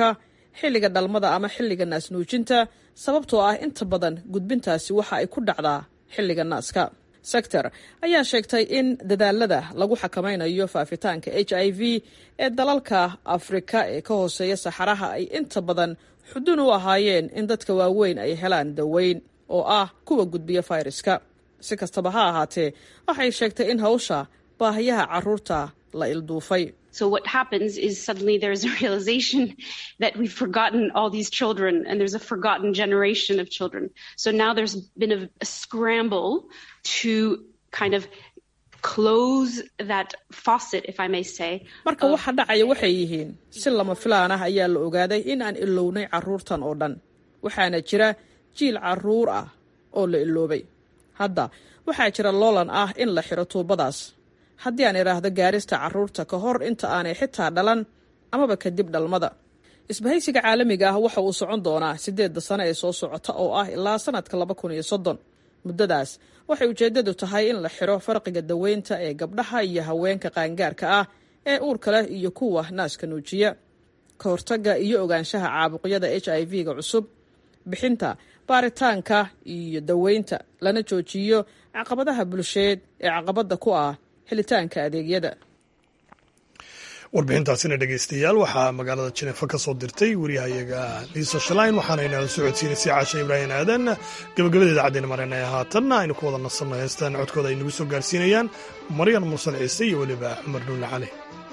xilliga dhalmada ama xilliga naasnuujinta sababtoo ah inta badan gudbintaasi waxa ay ku dhacdaa xilliga naaska sector ayaa sheegtay in dadaalada lagu xakamaynayo faafitaanka h i v ee dalalka afrika ee ka hooseeya saxaraha ay inta badan xudun u ahaayeen in dadka waaweyn ay helaan daweyn oo ah kuwa gudbiya fayraska si kastaba ha ahaatee waxay sheegtay in hawsha baahiyaha caruurta la ilduufay So what happens is suddenly there's a realization that we've forgotten all these children and there's a forgotten generation of children. So now there's been a, a scramble to kind of close that faucet, if I may say. marka waxa dhacaya waxay yihiin si lama filaan ah ayaa la ogaaday in aan ilownay caruurtan oo dhan waxaana jira jiil caruur ah oo la iloobay hadda waxaa jira loolan ah in la xiro tuubadaas haddii aan idhaahdo gaarista caruurta ka hor inta aanay xitaa dhalan amaba kadib dhalmada isbahaysiga caalamiga ah waxa uu socon doonaa siddeedda sano ee soo socota oo ah ilaa sanadka laba kun iyo soddon muddadaas waxay ujeeddadu tahay in la xiro farqiga daweynta ee gabdhaha iyo haweenka qaangaarka ah ee uurka leh iyo kuwa naaska nuujiya ka hortagga iyo ogaanshaha caabuqyada h i v-ga cusub bixinta baaritaanka iyo daweynta lana joojiyo caqabadaha bulsheed ee caqabadda ku ah helitaanka adeegyada warbixintaasina dhegeystayaal waxaa magaalada jineefa ka soo dirtay wariyahayaga liisa shalayn waxaana inala socodsiinaysay caasha ibraahim aadan gabagabada idaacaddeena mareenaya haatanna aynu ku wada nasanno heestaan codkooda ay nagu soo gaarsiinayaan maryan mursal ciise iyo weliba cumar dhuulle cali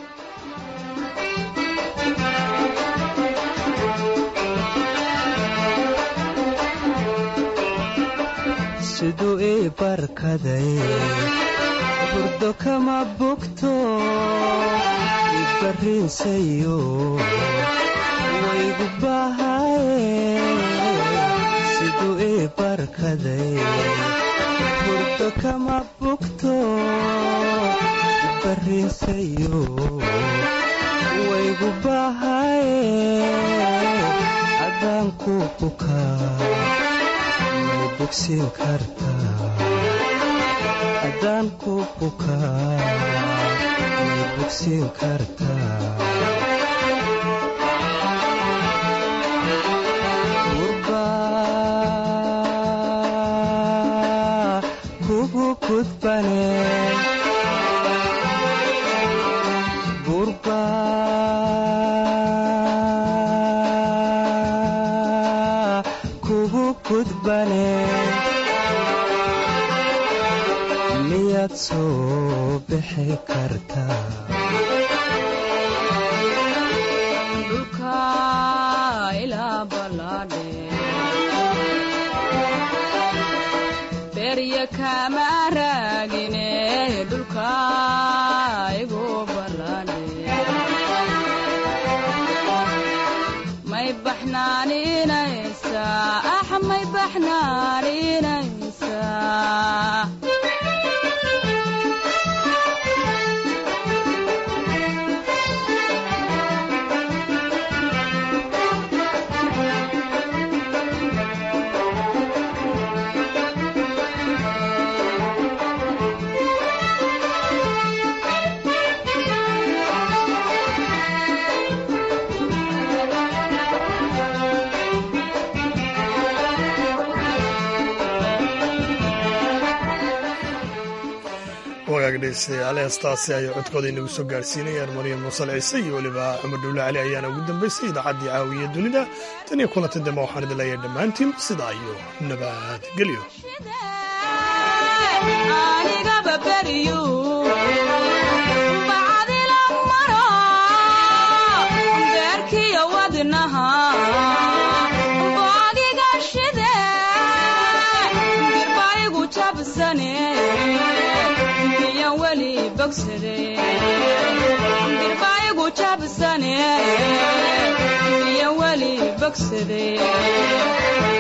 siduu ii barkaday burdo kama bogto ibarriinsayo waygu bahaye siduu ii barkaday burdo kama bogto ibarriinsayo waygu bahaye haddaan ku bukaa bogsiin kartaa haddaan ku bukaa may bogsiin kartaa gurbaa kugu gudbane gurbaa kugu gudbane miyaad soo bixi kartaa dhulka ilaa ballaadhe berya kama raagine dhulka igu ballaadhe may baxnaaninaysaa ax may baxnaaninaysaa wagaag dhegeystayaal heestaasi ayay codkooda inagu soo gaarsiinayaan maryam muusal ciise iyo weliba cumar dhuulle cali ayaana ugu dambaysay idaacaddii caawiya dunida tan iyo kulanti dambe waxaan idin leeyahay dhammaantiin sidaa iyo nabadgelyo anigaba beryu bacdila maro beerkiyo wadnaha boogiga shide birbaigu jabsane miyan weli bogsade birbaigu jabsane miyan weli bogsade